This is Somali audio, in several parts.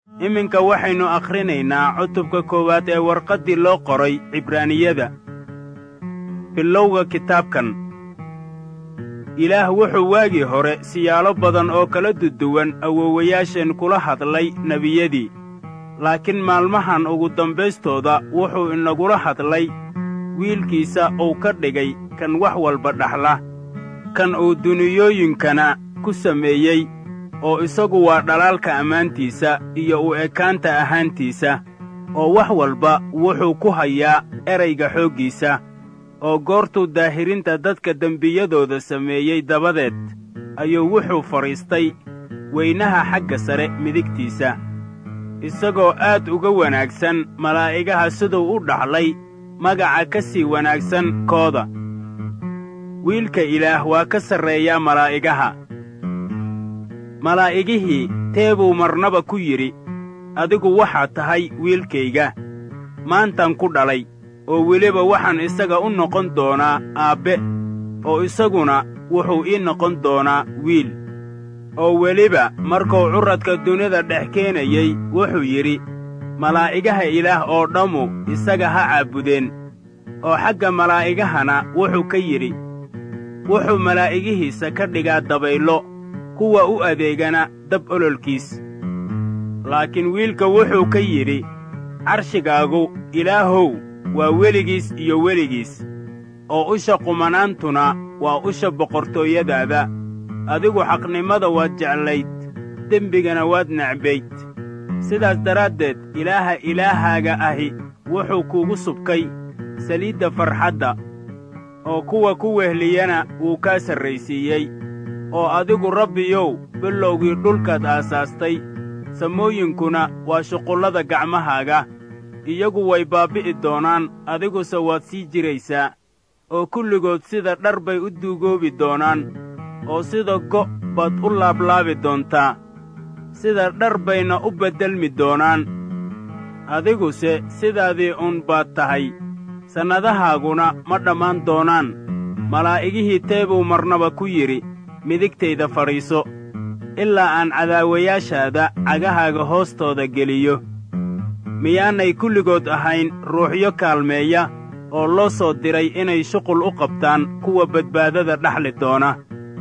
iminka waxaynu akhrinaynaa cutubka koowaad ee warqaddii loo qoray cibraaniyada bilowga kitaabkan ilaah wuxuu waagii hore siyaalo badan oo kala duduwan awoowayaasheen kula hadlay nebiyadii laakiin maalmahan ugu dambaystooda wuxuu inagula hadlay wiilkiisa uu ka dhigay kan wax walba dhaxla kan uu duniyooyinkana ku sameeyey oo isagu waa dhalaalka ammaantiisa iyo u ekaanta ahaantiisa oo wax walba wuxuu ku hayaa erayga xooggiisa oo goortuu daahirinta dadka dembiyadooda sameeyey dabadeed ayuu wuxuu fadhiistay weynaha xagga sare midigtiisa isagoo aad uga wanaagsan malaa'igaha siduu u dhaxlay magaca ka sii wanaagsan kooda wiilka ilaah waa ka sarreeyaa malaa'igaha malaa'igihii teebuu marnaba ku yidhi adigu waxaad tahay wiilkayga maantan ku dhalay oo weliba waxaan isaga u noqon doonaa aabbe oo isaguna wuxuu ii noqon doonaa wiil oo weliba markuu curradka dunida dhex keenayey wuxuu yidhi malaa'igaha ilaah oo dhammu isaga ha caabudeen oo xagga malaa'igahana wuxuu ka yidhi wuxuu malaa'igihiisa ka dhigaa dabayllo kuwa u adeegana dab ololkiis laakiin wiilka wuxuu ka yidhi carshigaagu ilaahow waa weligiis iyo weligiis oo usha qumanaantuna waa usha boqortooyadaada adigu xaqnimada waad jeclayd dembigana waad necbayd sidaas daraaddeed ilaaha ilaahaaga ahi wuxuu kuugu subkay saliidda farxadda oo kuwa ku wehliyana wuu kaa sarraysiiyey oo adigu rabbiyow bilowgii dhulkaad aasaastay samooyinkuna waa shuqullada gacmahaaga iyagu way baabbi'i doonaan adiguse waad sii jiraysaa oo kulligood sida dhar bay u duugoobi doonaan oo sida go' baad u laablaabi doontaa sida dhar bayna u beddelmi doonaan adiguse sidaadii uun baad tahay sannadahaaguna ma dhammaan doonaan malaa'igihii teebuu marnaba ku yidhi midigtayda fadhiiso ilaa aan cadaawayaashaada cagahaaga hoostooda geliyo miyaanay kulligood ahayn ruuxyo kaalmeeya oo loo soo diray inay shuqul u qabtaan kuwa badbaadada dhaxli doona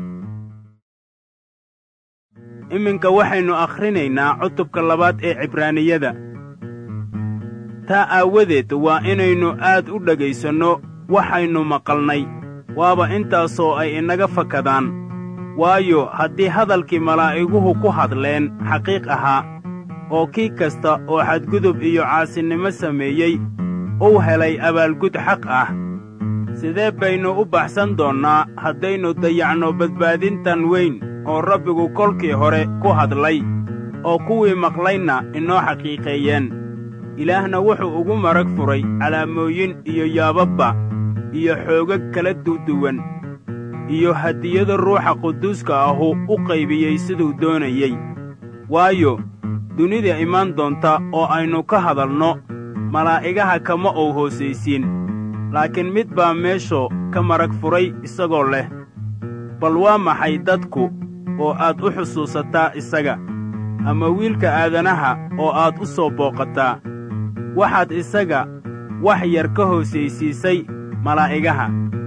iminka waxaynu akhrinaynaa cutubka labaad ee cibraaniyada taa aawadeed waa inaynu aad u dhegaysanno waxaynu maqalnay waaba intaasoo ay inaga fakadaan waayo haddii hadalkii malaa'iguhu ku hadleen xaqiiq ahaa oo kii kasta oo xadgudub iyo caasinimo sameeyey uu helay abaalgud xaq ah sidee baynu u baxsan doonnaa haddaynu dayacno badbaadintan weyn oo rabbigu kolkii hore ku hadlay oo kuwii maqlaynna inoo xaqiiqeeyeen ilaahna wuxuu ugu marag furay calaamooyin iyo yaababba iyo xoogag kala duduwan iyo hadiyado ruuxa quduuska ahu u qaybiyey siduu doonayey waayo dunida imaan doonta oo aynu ka hadalno malaa'igaha kama uu hoosaysiin laakiin mid baa meeshu ka marag furay isagoo leh bal waa maxay dadku oo aad u xusuusataa isaga ama wiilka aadanaha oo aad u soo booqataa waxaad isaga wax yar ka hoosaysiisay malaa'igaha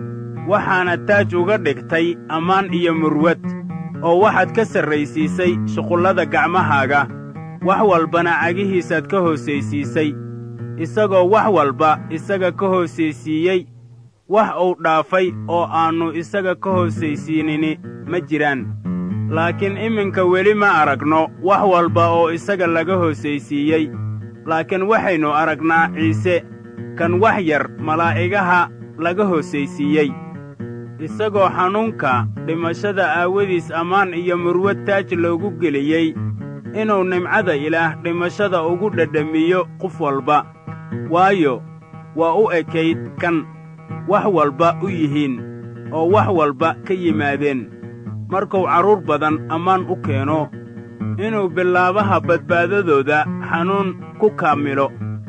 waxaana taaj uga dhigtay ammaan iyo murwad oo waxaad ka sarraysiisay shuqullada gacmahaaga wax walbana cagihiisaad ka hoosaysiisay isagoo wax walba isaga ka hoosaysiiyey wax uu dhaafay oo aannu isaga ka hoosaysiinini ma jiraan laakiin iminka weli ma aragno wax walba oo isaga laga hoosaysiiyey laakiin waxaynu aragnaa ciise kan wax yar malaa'igaha laga hoosaysiiyey isagoo xanuunka dhimashada aawadiis ammaan iyo murwad taaj loogu geliyey inuu nimcada ilaah dhimashada ugu dhedhamiyo qof walba waayo waa u ekayd kan wax walba u yihiin oo wax walba ka yimaadeen markuu carruur badan ammaan u keeno inuu bilaabaha badbaadadooda xanuun ku kaamilo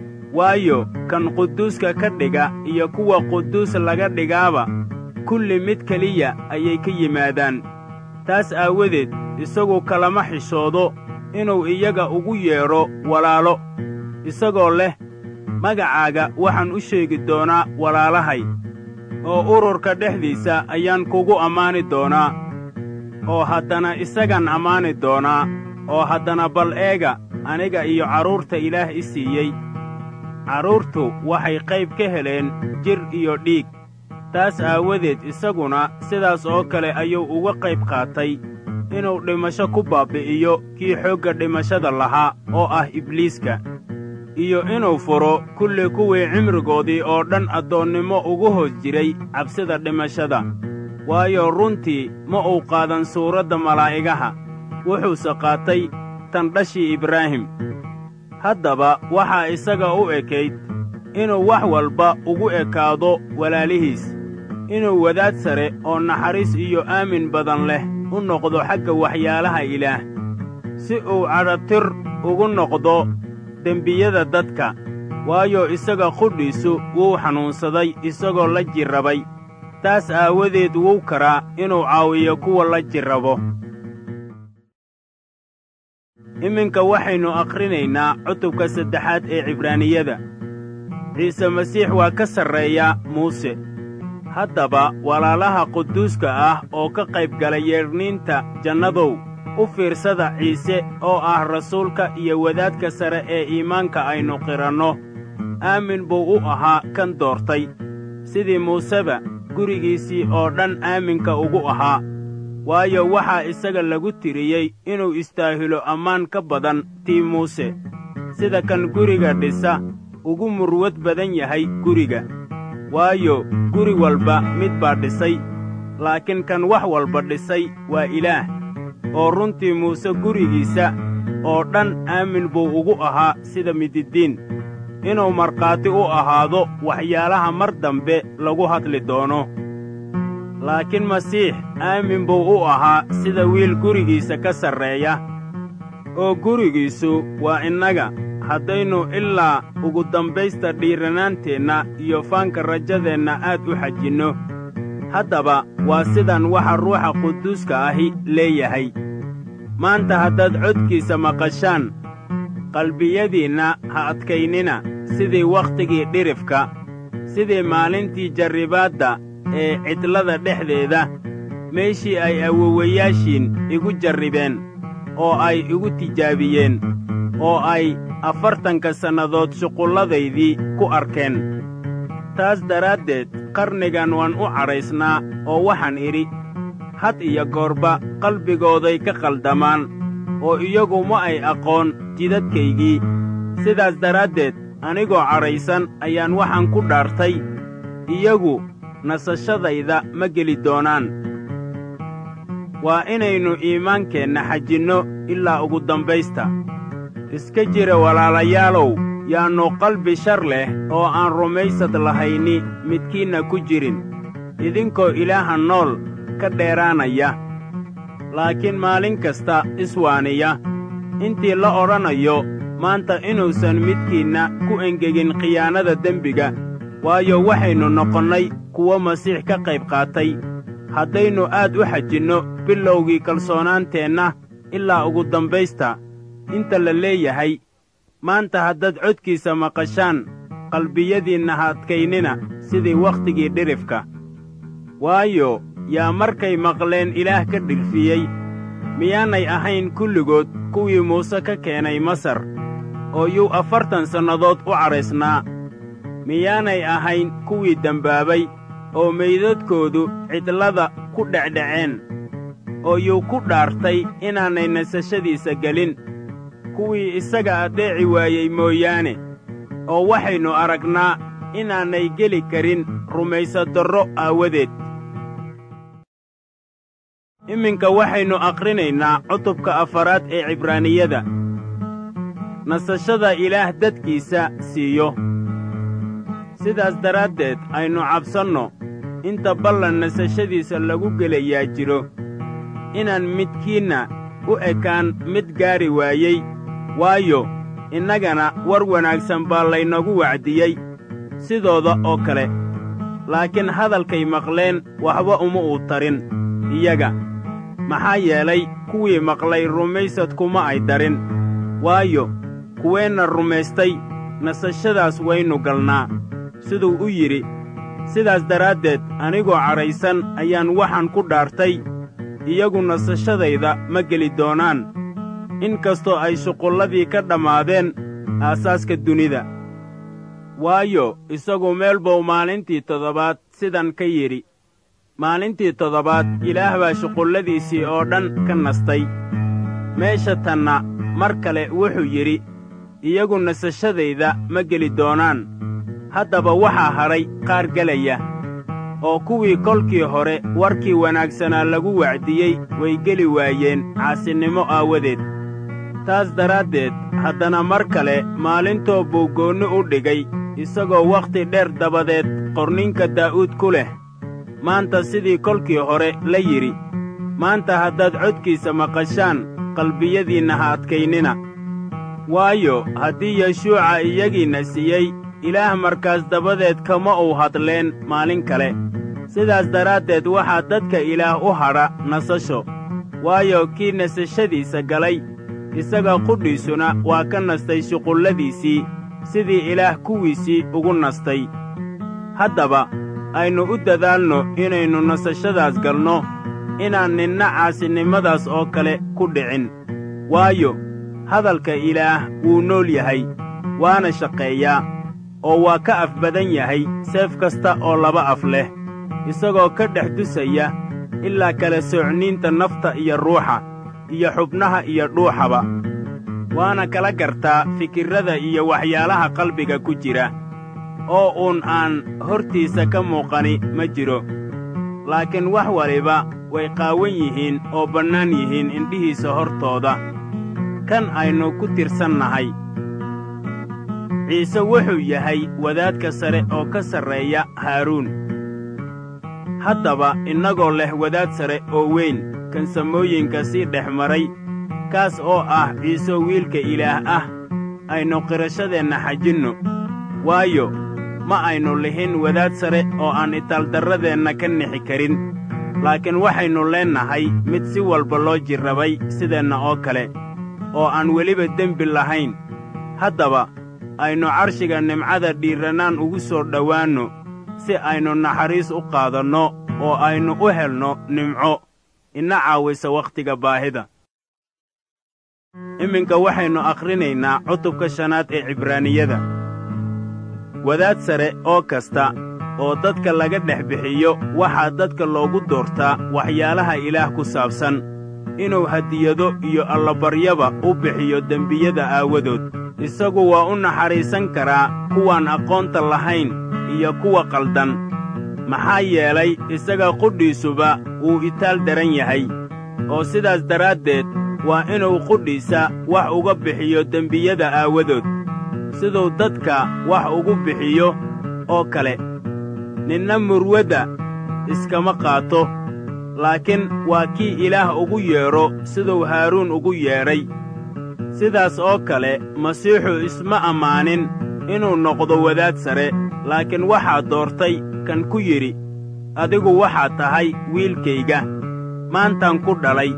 waayo kan quduuska ka dhiga iyo kuwa quduus laga dhigaaba kulli mid keliya ayay ka yimaadaan taas aawadeed isagu kalama xishoodo inuu iyaga ugu yeedho walaalo isagoo leh magacaaga waxaan u sheegi doonaa walaalahay oo ururka dhexdiisa ayaan kugu ammaani doonaa oo haddana isagaan ammaani doonaa oo haddana bal eega aniga iyo carruurta ilaah i siiyey carruurtu waxay qayb ka heleen jir iyo dhiig taas aawadeed isaguna sidaas oo kale ayuu uga qayb qaatay inuu dhimasho ku baabbi'iyo kii xoogga dhimashada lahaa oo ah ibliiska iyo inuu furo kulli kuwii cimrigoodii oo dhan addoonnimo ugu hoos jiray cabsida dhimashada waayo runtii ma uu qaadan suuradda malaa'igaha wuxuuse qaatay tan dhashii ibraahim haddaba waxaa isaga u ekayd inuu wax walba ugu ekaado walaalihiis inuu wadaad sare oo naxariis iyo aamin badan leh u noqdo xagga waxyaalaha ilaah si uu cadhatir ugu noqdo dembiyada dadka waayo isaga qudhiisu wuu xanuunsaday isagoo la jirrabay taas aawadeed wuu karaa inuu caawiyo kuwa la jirrabo iminka waxaynu akhrinaynaa cutubka saddexaad ee cibraaniyada ciise masiix waa ka sarreeya muuse haddaba walaalaha quduuska ah oo ka qayb gala yeedhniinta jannadow u fiirsada ciise oo ah rasuulka iyo wadaadka sare ee iimaanka aynu qiranno aamin buu u ahaa kan doortay sidii muuseba gurigiisii oo dhan aaminka ugu ahaa waayo waxaa isaga lagu tiriyey inuu istaahilo ammaan ka badan tii muuse sida kan guriga dhisa ugu murwad badan yahay guriga waayo guri walba mid baa dhisay laakiin kan wax walba dhisay waa ilaah oo runtii muuse gurigiisa oo dhan aamin buu ugu ahaa sida mididiin inuu markhaati u ahaado waxyaalaha mar dambe lagu hadli doono laakiin masiix aamin buu u ahaa sida wiil gurigiisa ka sarreeya oo gurigiisu waa innaga haddaynu ilaa ugu dambaysta dhiiranaanteenna iyo faanka rajadeenna aad u xajinno haddaba waa sidan waxa ruuxa quduuska ahi leeyahay maanta haddaad codkiisa maqashaan qalbiyadiinna ha adkaynina sidii wakhtigii dhirifka sidii maalintii jarribaadda ee cidlada dhexdeeda meeshii ay awowayaashiin igu jarribeen oo ay igu tijaabiyeen oo ay afartanka sannadood shuqulladaydii ku arkeen taas daraaddeed qarnigan waan u cadhaysnaa oo waxaan idhi had iyo goorba qalbigooday ka qaldamaan oo iyagu ma ay aqoon jidadkaygii sidaas daraaddeed anigoo cadhaysan ayaan waxaan ku dhaartay iyagu nasashadayda ma geli doonaan waa inaynu iimaankeenna xajinno ilaa ugu dambaysta iska jira walaalayaalow yaannu qalbi shar leh oo aan rumaysad lahayni midkiinna ku jirin idinkoo ilaaha nool ka dheeraanaya laakiin maalin kasta iswaaniya intii la odhanayo maanta inuusan midkiinna ku engegin khiyaanada dembiga waayo waxaynu noqonnay kuwo masiix ka qayb qaatay haddaynu aad u xajinno bilowgii kalsoonaanteenna ilaa ugu dambaysta inta la leeyahay maanta haddaad codkiisa maqashaan qalbiyadiinna ha adkaynina sidii wakhtigii dhirifka waayo yaa markay maqleen ilaah ka dhirfiyey miyaanay ahayn kulligood kuwii muuse ka keenay masar oo yuu afartan sannadood u cadhaysnaa miyaanay ahayn kuwii dembaabay oo meydadkoodu cidlada ku dhecdhaceen oo yuu ku dhaartay inaanay nasashadiisa gelin kuwii isaga addeeci waayey mooyaane oo waxaynu aragnaa inaanay geli karin rumaysadarro aawadeed iminka waxaynu akhrinaynaa cutubka afaraad ee cibraaniyada nasashada ilaah dadkiisa siiyo sidaas daraaddeed aynu cabsanno inta ballan nasashadiisa lagu gelayaa jiro inaan midkiinna u ekaan mid gaari waayey waayo innagana war wanaagsan baa laynagu wacdiyey sidooda oo kale laakiin hadalkay maqleen waxba uma uu tarin iyaga maxaa yeelay kuwii maqlay rumaysad kuma ay darin waayo kuweenna rumaystay nasashadaas waynu galnaa siduu u yidhi sidaas daraaddeed anigoo cadhaysan ayaan waxaan ku dhaartay iyagu nasashadayda ma geli doonaan in kastoo ay shuqulladii ka dhammaadeen aasaaska dunida waayo isagu meel buu maalintii toddobaad sidan ka yidhi maalintii toddobaad ilaah baa shuqulladiisii oo dhan ka nastay meesha tanna mar kale wuxuu yidhi iyagu nasashadayda ma geli doonaan haddaba waxaa hadhay qaar gelaya oo kuwii kolkii hore warkii wanaagsanaa lagu wacdiyey way geli waayeen caasinimo aawadeed taas daraaddeed haddana mar kale maalintoo buu goonni u dhigay isagoo wakhti dheer dabadeed qorninka daa'uud ku leh maanta sidii kolkii hore la yidhi maanta haddaad codkiisa maqashaan qalbiyadiinna ha adkaynina waayo haddii yeshuuca iyagiinna siiyey ilaah markaas dabadeed kama uu hadleen maalin kale sidaas daraaddeed waxaa dadka ilaah u hadha nasasho waayo kii nasashadiisa galay isaga qudhiisuna waa ka nastay shuqulladiisii sidii ilaah kuwiisii ugu nastay haddaba aynu u dadaalno inaynu nasashadaas galno inaan ninna caasinimadaas oo kale ku dhicin waayo hadalka ilaah wuu nool yahay waana shaqeeyaa oo waa ka af badan yahay seef kasta oo laba af leh isagoo ka dhex dusaya ilaa kala soocniinta nafta iyo ruuxa iyo xubnaha iyo dhuuxaba waana kala gartaa fikirrada iyo waxyaalaha qalbiga ku jira oo uun aan hortiisa ka muuqani ma jiro laakiin wax waliba way qaawan yihiin oo bannaan yihiin indhihiisa hortooda kan aynu ku tirsannahay ciise wuxuu yahay wadaadka sare oo ka sarreeya haaruun haddaba innagoo leh wadaad sare oo weyn kan samooyinka sii dhex maray kaas oo ah ciise wiilka ilaah ah aynu qirashadeenna xajinno waayo ma aynu lihin wadaad sare oo aan itaaldarradeenna ka nixi karin laakiin waxaynu leennahay mid si walba loo jirrabay sideenna oo kale oo aan weliba dembi lahayn haddaba aynu carshiga nimcada dhiirrannaan ugu soo dhowaanno si aynu naxariis u qaadanno oo aynu u helno nimco ina caawisa wakhtiga baahida iminka waxaynu akhrinaynaa cutubka shanaad ee cibraaniyada wadaad sare oo kasta oo dadka laga dhex bixiyo waxaa dadka loogu doortaa waxyaalaha ilaah ku saabsan inuu hadiyado iyo allabaryaba u bixiyo dembiyada aawadood isagu waa u naxariisan karaa kuwaan aqoonta lahayn iyo kuwa qaldan maxaa yeelay isaga qudhiisuba wuu itaal daran yahay oo sidaas daraaddeed waa inuu qudhiisa wax uga bixiyo dembiyada aawadood siduu dadka wax ugu bixiyo oo kale ninna murwadda iskama qaato laakiin waa kii ilaah ugu yeedho siduu haaruun ugu yeedhay sidaas oo kale masiixu isma ammaanin inuu noqdo wadaad sare laakiin waxaa doortay kan ku yidhi adigu waxaad tahay wiilkayga maantaan ku dhalay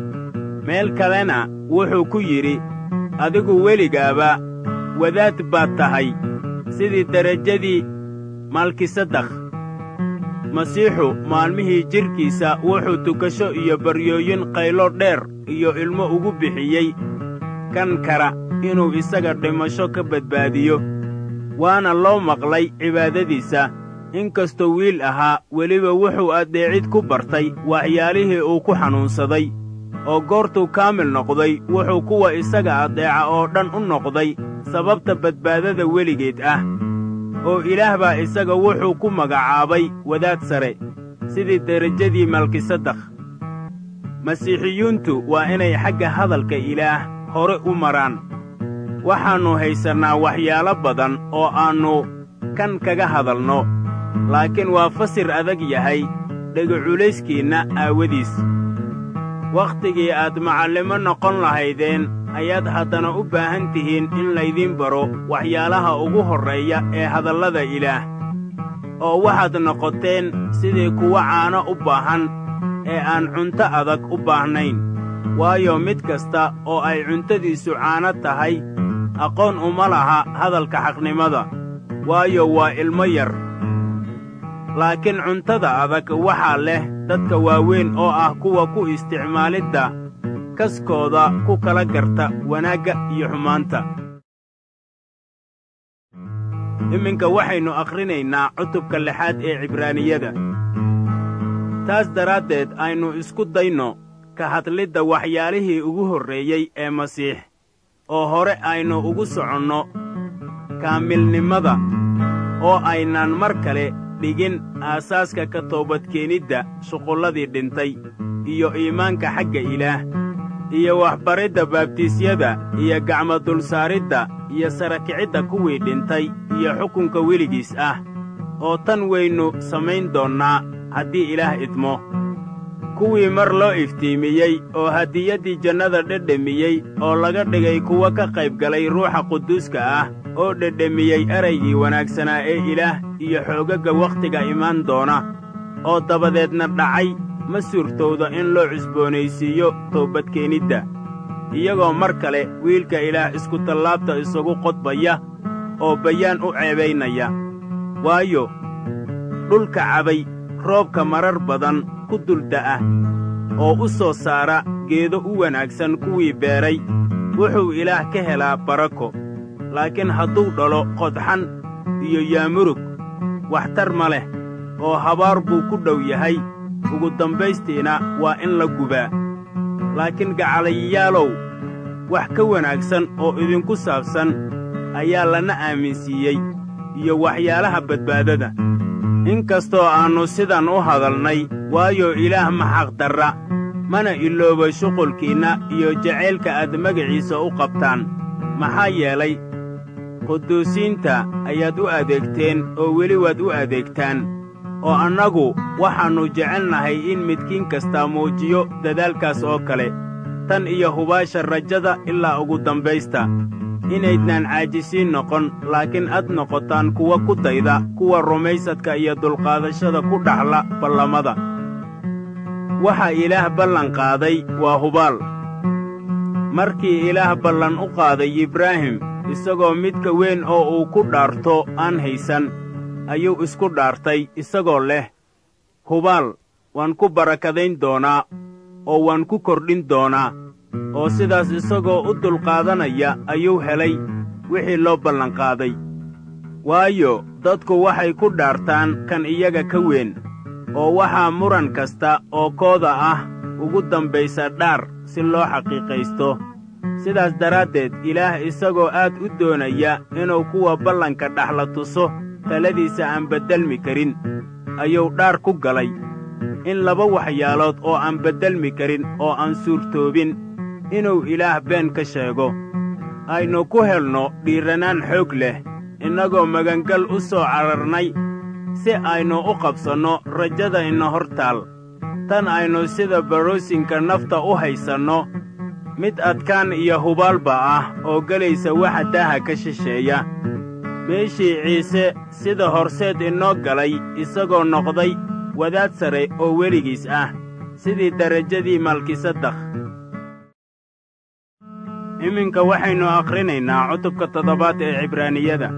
meel kalena wuxuu ku yidhi adigu weligaaba wadaad baad tahay sidii derajadii malkisadakh masiixu maalmihii jidhkiisa wuxuu tukasho iyo baryooyin qaylo dheer iyo ilmo ugu bixiyey kan kara inuu isaga dhimasho ka badbaadiyo waana loo maqlay cibaadadiisa in kastoo wiil ahaa weliba wuxuu addeecid ku bartay waxyaalihii uu ku xanuunsaday oo goortuu kaamil noqday wuxuu kuwa isaga addeeca oo dhan u noqday sababta badbaadada weligeed ah oo ilaah baa isaga wuxuu ku magacaabay wadaad sare sidii derajadii malkisadakh masiixiyuuntu waa inay xagga hadalka ilaah hore u maraan waxaannu haysannaa waxyaalo badan oo aannu kan kaga hadalno laakiin waa fasir adag yahay dhegaculayskiinna aawadiis wakhtigii aad macallimo noqon lahaydeen ayaad haddana u baahan tihiin in laydiin baro waxyaalaha ugu horreeya ee hadallada ilaah oo waxaad noqoteen sidii kuwa caano u baahan ee aan cunto adag u baahnayn waayo mid kasta oo ay cuntadiisu caano tahay aqoon uma laha hadalka xaqnimada waayo waa ilmo yar laakiin cuntada adag waxaa leh dadka waaweyn oo ah kuwa ku isticmaalidda kaskooda ku kala garta wanaagga iyo xumaanta iminka waxaynu akhrinaynaa cutubka lixaad ee cibraaniyada taas daraaddeed aynu isku dayno ka hadlidda waxyaalihii ugu horreeyey ee masiix oo hore aynu ugu soconno kaamilnimada oo aynaan mar kale dhigin aasaaska ka toobadkeenidda shuqulladii dhintay iyo iimaanka xagga ilaah iyo waxbaridda baabtiisyada iyo gacmo dulsaaridda iyo sarakicidda kuwii dhintay iyo xukunka weligiis ah oo tan waynu samayn doonnaa haddii ilaah idmo kuwii mar loo iftiimiyey oo hadiyaddii jannada dhedhemiyey oo laga dhigay kuwa ka qaybgalay ruuxa quduuska ah oo dhedhemiyey eraygii wanaagsanaa ee ilaah iyo xoogagga wakhtiga imaan doona oo dabadeedna dhacay ma suurtowda in loo cusboonaysiiyo toobadkeenidda iyagoo mar kale wiilka ilaah iskutallaabta isagu qodbaya oo bayaan u ceebaynaya waayo dhulka cabay roobka marar badan ku dulda'a oo u soo saara geedo u wanaagsan kuwii beeray wuxuu ilaah ka helaa barako laakiin hadduu dhalo qodxan iyo yaamurug waxtar ma leh oo habaar buu ku dhow yahay ugu dambaystiina waa in la gubaa laakiin gacalayayaalow wax ka wanaagsan oo idinku saabsan ayaa lana aaminsiiyey iyo waxyaalaha badbaadada in kastoo aannu sidan u hadalnay waayo ilaah ma xaqdarra mana ilooba shuqulkiinna iyo jacaylka aad magaciisa u qabtaan maxaa yeelay quduusiinta ayaad u adeegteen oo weli waad u adeegtaan oo annagu waxaannu jecelnahay in midkiin kastaa muujiyo dadaalkaas oo kale tan iyo hubaasha rajada ilaa ugu dambaysta inaydnaan caajisiin noqon laakiin ad noqotaan kuwa ku dayda kuwa rumaysadka iyo dulqaadashada ku dhaxla ballamada waxa ilaah ballan qaaday waa hubaal markii ilaah ballan u qaaday ibraahim isagoo midka weyn oo uu ku dhaarto aan haysan ayuu isku dhaartay isagoo leh hubaal waan ku barakadayn doonaa oo waan ku kordhin doonaa oo sidaas isagoo u dulqaadanaya ayuu helay wixii loo ballanqaaday waayo dadku waxay ku dhaartaan kan iyaga ka weyn oo waxaa muran kasta oo kooda ah ugu dambaysa dhaar si loo xaqiiqaysto sidaas daraaddeed ilaah isagoo aad u doonaya inuu kuwa ballanka dhaxla tuso taladiisa aan beddelmi karin ayuu dhaar ku galay in laba waxyaalood oo aan beddelmi karin oo aan suurtoobin inuu ilaah been ka sheego aynu ku helno dhiirranaan xoog leh innagoo magangal u soo cararnay si aynu u qabsanno rajada ina hor taal tan aynu sida baroosinka nafta u haysanno mid adkaan iyo hubaalba ah oo gelaysa waxa daaha ka shisheeya meeshii ciise sida horseed inoo galay isagoo noqday wadaad sare oo weligiis ah sidii derajadii malkisadakh iminka waxaynu akhrinaynaa cutubka toddobaad ee cibraaniyada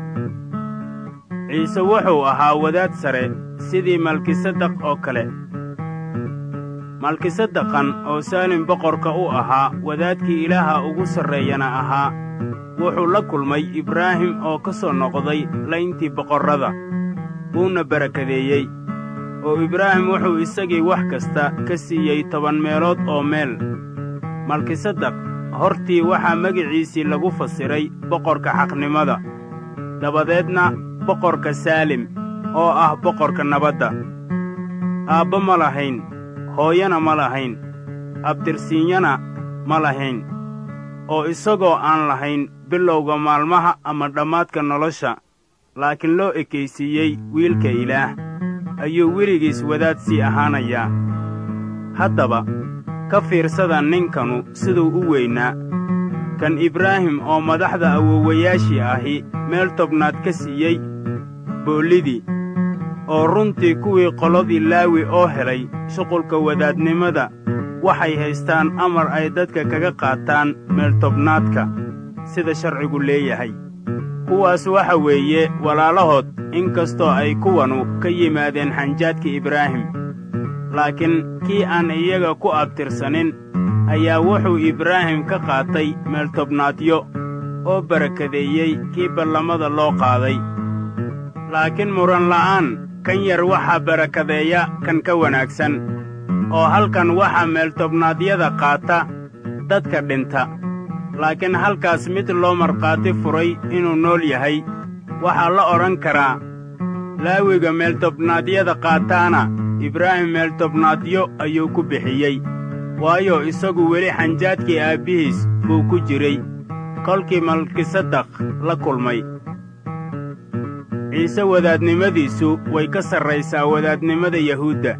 ciise wuxuu ahaa wadaad sare sidii malkisadakh oo kale malkisadakhan oo saalim boqorka u ahaa wadaadkii ilaaha ugu sarreeyana ahaa wuxuu la kulmay ibraahim oo ka soo noqday layntii boqorrada wuuna barakadeeyey oo ibraahim wuxuu isagii wax kasta ka siiyey toban meelood oo meel malkisadakh hortii waxaa magiciisii lagu fasiray boqorka xaqnimada dabadeedna boqorka saalim oo ah boqorka nabadda aabba ma lahayn hooyana ma lahayn abtirsiinyana ma lahayn oo isagoo aan lahayn bilowga maalmaha ama dhammaadka nolosha laakiin loo ekaysiiyey wiilka ilaah ayuu weligiis wadaad sii ahaanayaa haddaba ka fiirsada ninkanu siduu u weynaa kan ibraahim oo madaxda awoowayaashii ahi meel tobnaad ka siiyey boollidii oo runtii kuwii qoladii laawi oo helay shuqulka wadaadnimada waxay haystaan amar ay dadka kaga qaataan meeltobnaadka sida sharcigu leeyahay kuwaas waxa weeye walaalahood in kastoo ay kuwanu ka yimaadeen xanjaadka ibraahim laakiin kii aan iyaga ku abtirsanin ayaa wuxuu ibraahim ka qaatay meeltobnaadyo oo barakadeeyey kii ballamada loo qaaday laakiin muran la'aan kan yar waxaa barakadeeya kan ka wanaagsan oo halkan waxaa meeltobnaadyada qaata dadka dhinta laakiin halkaas mid loo markhaati furay inuu nool yahay waxaa la odhan karaa laawiga meeltobnaadyada qaataana ibraahim meeltobnaadyo ayuu ku bixiyey waayo isagu weli xanjaadkii aabbihiis buu ku jiray kolkii malkisadakh la kulmay ciise wadaadnimadiisu way ka sarraysaa wadaadnimada yahuudda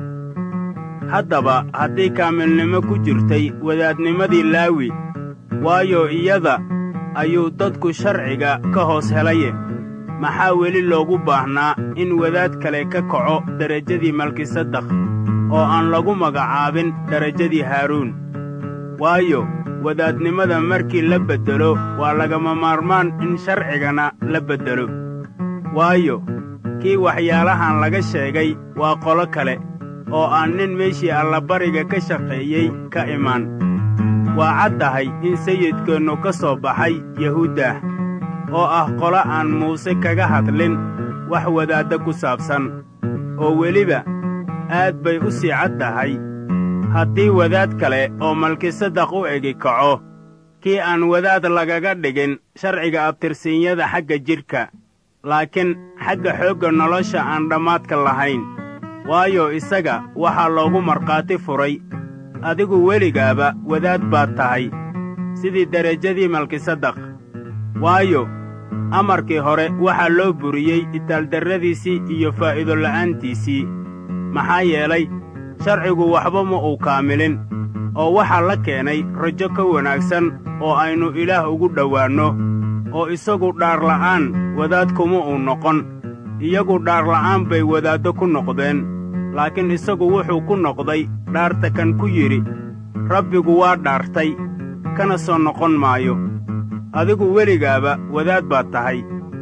haddaba haddii kaamilnimo ku jirtay wadaadnimadii laawi waayo iyada ayuu dadku sharciga ka hoos helaye maxaa weli loogu baahnaa in wadaad kale ka kaco derajadii malkisadakh oo aan lagu magacaabin derajadii haaruun waayo wadaadnimada markii la beddelo waa lagama maarmaan in sharcigana la beddelo waayo kii waxyaalahan laga sheegay waa qolo kale oo aan nin meeshii allabariga ka shaqeeyey ka imaan waa cad tahay in sayidkeennu ka soo baxay yahuuddaah oo ah qolo aan muuse kaga hadlin wax wadaadda ku saabsan oo weliba aad bay u sii cad tahay haddii wadaad kale oo malkisadakh u egi kaco kii aan wadaad lagaga dhigin sharciga abtirsiinyada xagga jidhka laakiin xagga xoogga nolosha aan dhammaadka lahayn waayo isaga waxaa loogu markhaati furay adigu weligaaba wadaad baad tahay sidii derajadii malkisadakh waayo amarkii hore waxaa loo buriyey itaaldarradiisii iyo faa'iido la'aantiisii maxaa yeelay sharcigu waxba ma uu kaamilin oo waxaa la keenay rajo ka wanaagsan oo aynu ilaah ugu dhowaanno oo isagu dhaarla'aan wadaad kuma uu noqon iyagu dhaarla'aan bay wadaaddo ku noqdeen laakiin isagu wuxuu ku noqday dhaarta kan ku yidhi rabbigu waa dhaartay kana soo noqon maayo adigu weligaaba wadaad baad tahay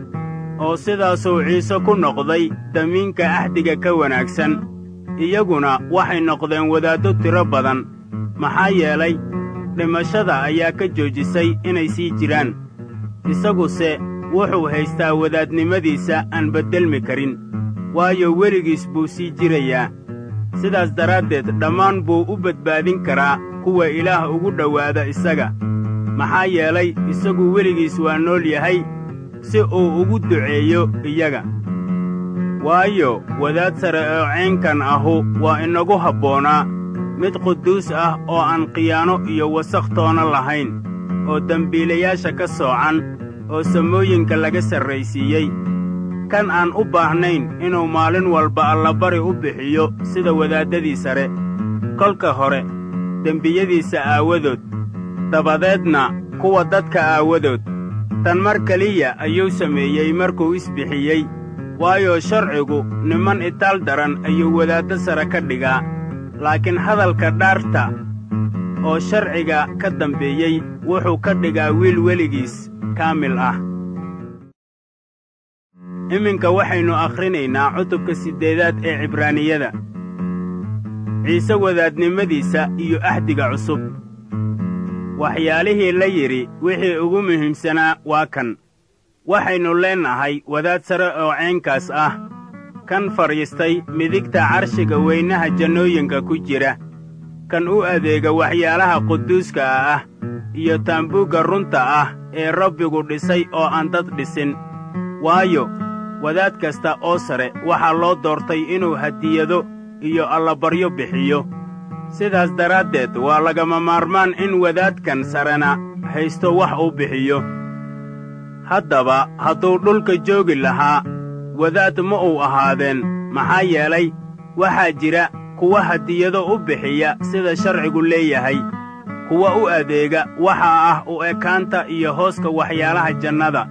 oo sidaasuu ciise ku noqday damiinka ahdiga ka wanaagsan iyaguna waxay noqdeen wadaaddo tiro badan maxaa yeelay dhimashada ayaa ka joojisay inay sii jiraan isaguse wuxuu haystaa wadaadnimadiisa aan beddelmi karin waayo weligiis buu sii jirayaa sidaas daraaddeed dhammaan buu u badbaadin karaa kuwa ilaah ugu dhowaada isaga maxaa yeelay isagu weligiis waa nool yahay si uu ugu duceeyo iyaga waayo wadaad sare oo ceynkan ahu waa inagu habboonaa mid quduus ah oo aan khiyaano iyo wasakh toona lahayn oo dembiilayaasha ka soocan oo samooyinka laga sarraysiiyey kan aan u baahnayn inuu maalin walba allabari u bixiyo sida wadaaddadii sare kolka hore dembiyadiisa aawadood dabadeedna kuwa dadka aawadood tan mar keliya ayuu sameeyey markuu isbixiyey waayo sharcigu niman itaal daran ayuu wadaaddo sare ka dhigaa laakiin hadalka dhaarta oo sharciga ka dambeeyey wuxuu ka dhigaa wiil weligiis kaamil ah iminka waxaynu akhrinaynaa cutubka siddeedaad ee cibraaniyada ciise wadaadnimadiisa iyo ahdiga cusub waxyaalihii la yidhi wixii ugu muhiimsanaa waa kan waxaynu leennahay wadaad sare oo ceynkaas ah kan fadhiistay midigta carshiga weynaha jannooyinka ku jira kan u adeega waxyaalaha quduuska ah iyo taambuugga runta ah ee rabbigu dhisay oo aan dad dhisin waayo wadaad kasta oo sare waxaa loo doortay inuu hadiyado iyo allabaryo bixiyo sidaas daraaddeed waa lagama maarmaan in wadaadkan sarena haysto wax uu bixiyo haddaba hadduu dhulka joogi lahaa wadaad ma uu ahaadeen maxaa yeelay waxaa jira kuwa hadiyado u bixiya sida sharcigu leeyahay kuwa u adeega waxaa ah u ekaanta iyo hooska waxyaalaha jannada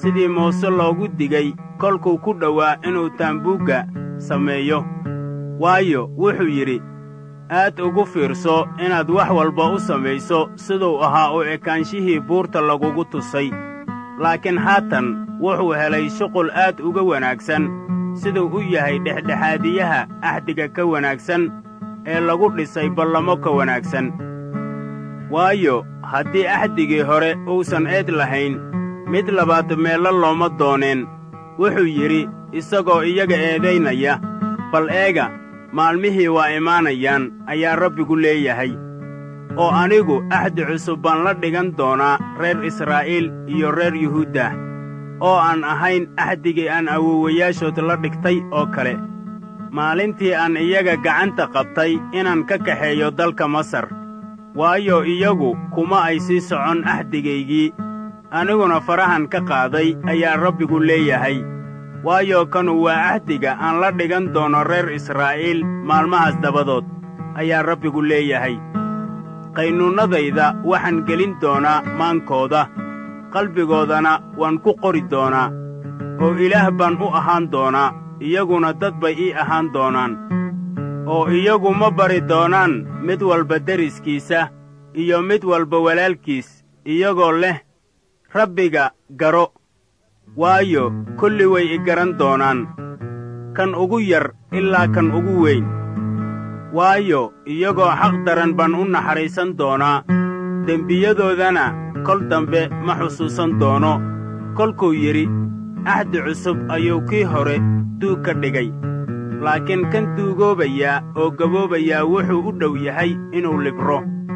sidii muuse loogu digay kolkuu ku dhowaa inuu taambuugga sameeyo waayo wuxuu yidhi aad ugu fiirso inaad wax walba u samayso siduu ahaa u ekaanshihii buurta lagugu tusay laakiin haatan wuxuu helay shuqul aad uga wanaagsan siduu u yahay dhexdhexaadiyaha axdiga ka wanaagsan ee lagu dhisay ballamo ka wanaagsan waayo haddii axdigii hore uusan eed lahayn mid labaad meello looma dooneen wuxuu yidhi isagoo iyaga eedaynaya bal eega maalmihii waa imaanayaan ayaa rabbigu leeyahay oo anigu axdi cusub baan la dhigan doonaa reer israa'iil iyo reer yuhuudda oo aan ahayn axdigii aan awowayaashood la dhigtay oo kale maalintii aan iyaga gacanta qabtay inaan ka kaxeeyo dalka masar waayo iyagu kuma ay sii socon axdigaygii aniguna farahan ka qaaday ayaa rabbigu leeyahay waayo kanu waa axdiga aan la dhigan doono reer israa'iil maalmahaas dabadood ayaa rabbigu leeyahay qaynuunnadayda waxaan gelin doonaa maankooda qalbigoodana waan ku qori doonaa oo ilaah baan u ahaan doonaa iyaguna dad bay ii ahaan doonaan oo iyagu ma bari doonaan mid walba deriskiisa iyo mid walba walaalkiis iyagoo leh rabbiga garo waayo kulli way i garan doonaan kan ugu yar ilaa kan ugu weyn waayo iyagoo xaq daran baan u naxariisan doonaa dembiyadoodana kol dambe ma xusuusan doono kolkuu yidhi axdi cusub ayuu kii hore duug ka dhigay laakiin kan duugoobayaa oo gaboobayaa wuxuu u dhow yahay inuu libro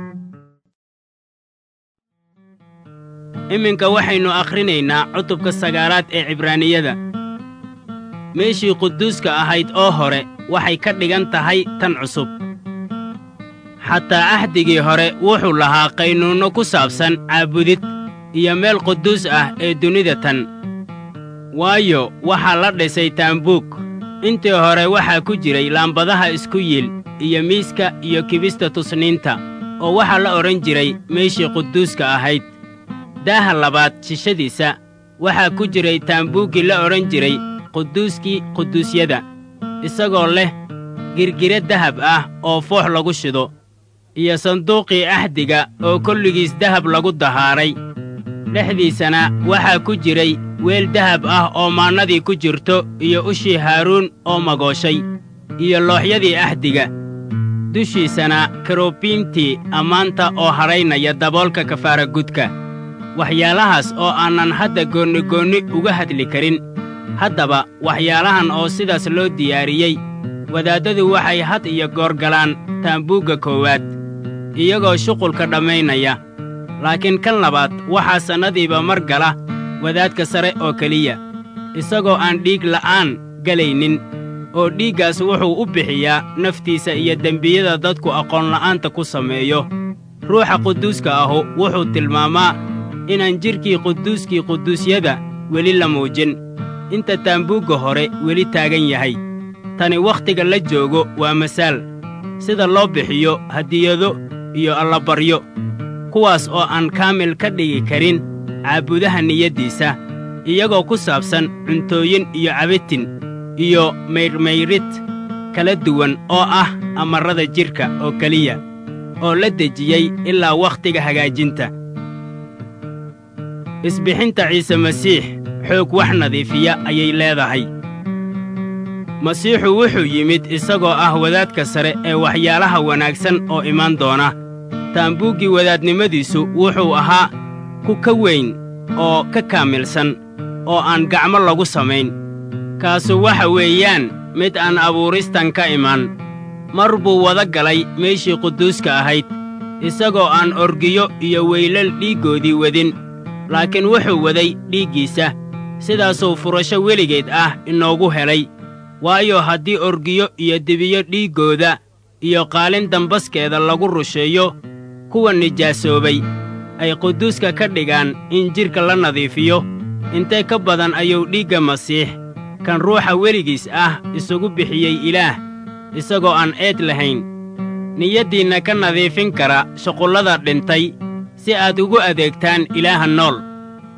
iminka waxaynu akhrinaynaa cutubka sagaalaad ee cibraaniyada meeshii quduuska ahayd oo hore waxay ka dhigan tahay tan cusub xataa axdigii hore wuxuu lahaa qaynuunno ku saabsan caabudid iyo meel quduus ah ee dunida tan waayo waxaa la dhisay taambuug intii hore waxaa ku jiray laambadaha isku yiil iyo miiska iyo kibista tusniinta oo waxaa la odhan jiray meeshii quduuska ahayd daaha labaad shishadiisa waxaa ku jiray taambuuggii la odhan jiray quduuskii quduusyada isagoo leh girgire dahab ah oo foox lagu shido iyo sanduuqii axdiga oo kolligiis dahab lagu dahaaray dhexdiisana waxaa ku jiray weel dahab ah oo maannadii ku jirto iyo ushii haaruun oo magooshay iyo looxyadii axdiga dushiisana karobiimtii ammaanta oo hadhaynaya daboolka kafaara gudka waxyaalahaas oo aanan hadda goonnigoonni uga hadli karin haddaba waxyaalahan oo sidaas loo diyaariyey wadaaddadu waxay had iyo goor galaan taambuugga koowaad iyagoo shuqulka dhammaynaya laakiin kan labaad waxaa sannadiiba mar gala wadaadka sare oo keliya isagoo aan dhiig la'aan gelaynin oo dhiiggaas wuxuu u bixiyaa naftiisa iyo dembiyada dadku aqoonla'aanta ku sameeyo ruuxa quduuska ahu wuxuu tilmaamaa inaan jidhkii quduuskii quduusyada weli la muujin inta taambuugga hore weli taagan yahay tani wakhtiga la joogo waa masaal sida loo bixiyo hadiyado iyo allabaryo kuwaas oo aan kaamil ka dhigi karin caabudaha niyaddiisa iyagoo ku saabsan cuntooyin iyo cabitin iyo maydhmayrid kala duwan oo ah amarrada jidhka oo keliya oo la dejiyey ilaa wakhtiga hagaajinta isbixinta ciise masiix xoog wax nadiifiya ayay leedahay masiixu wuxuu yimid isagoo ah wadaadka sare ee waxyaalaha wanaagsan oo imaan doona taambuuggii wadaadnimadiisu wuxuu ahaa ku ka weyn oo ka kaamilsan oo aan gacmo lagu samayn kaasu waxa weeyaan mid aan abuuristan ka iman mar buu wada galay meeshii quduuska ahayd isagoo aan orgiyo iyo weylal dhiiggoodii wadin laakiin wuxuu waday dhiiggiisa sidaasuu furasho weligeed ah inoogu helay waayo haddii orgiyo iyo dibiyo dhiiggooda iyo qaalin dambaskeeda lagu rusheeyo kuwa nijaasoobay ay quduuska ka dhigaan in jidhka la nadiifiyo intee ka badan ayuu dhiigga masiix kan ruuxa weligiis ah isugu bixiyey ilaah isagoo aan eed lahayn niyaddiinna ka nadiifin kara shuqullada dhintay si aad ugu adeegtaan ilaaha nool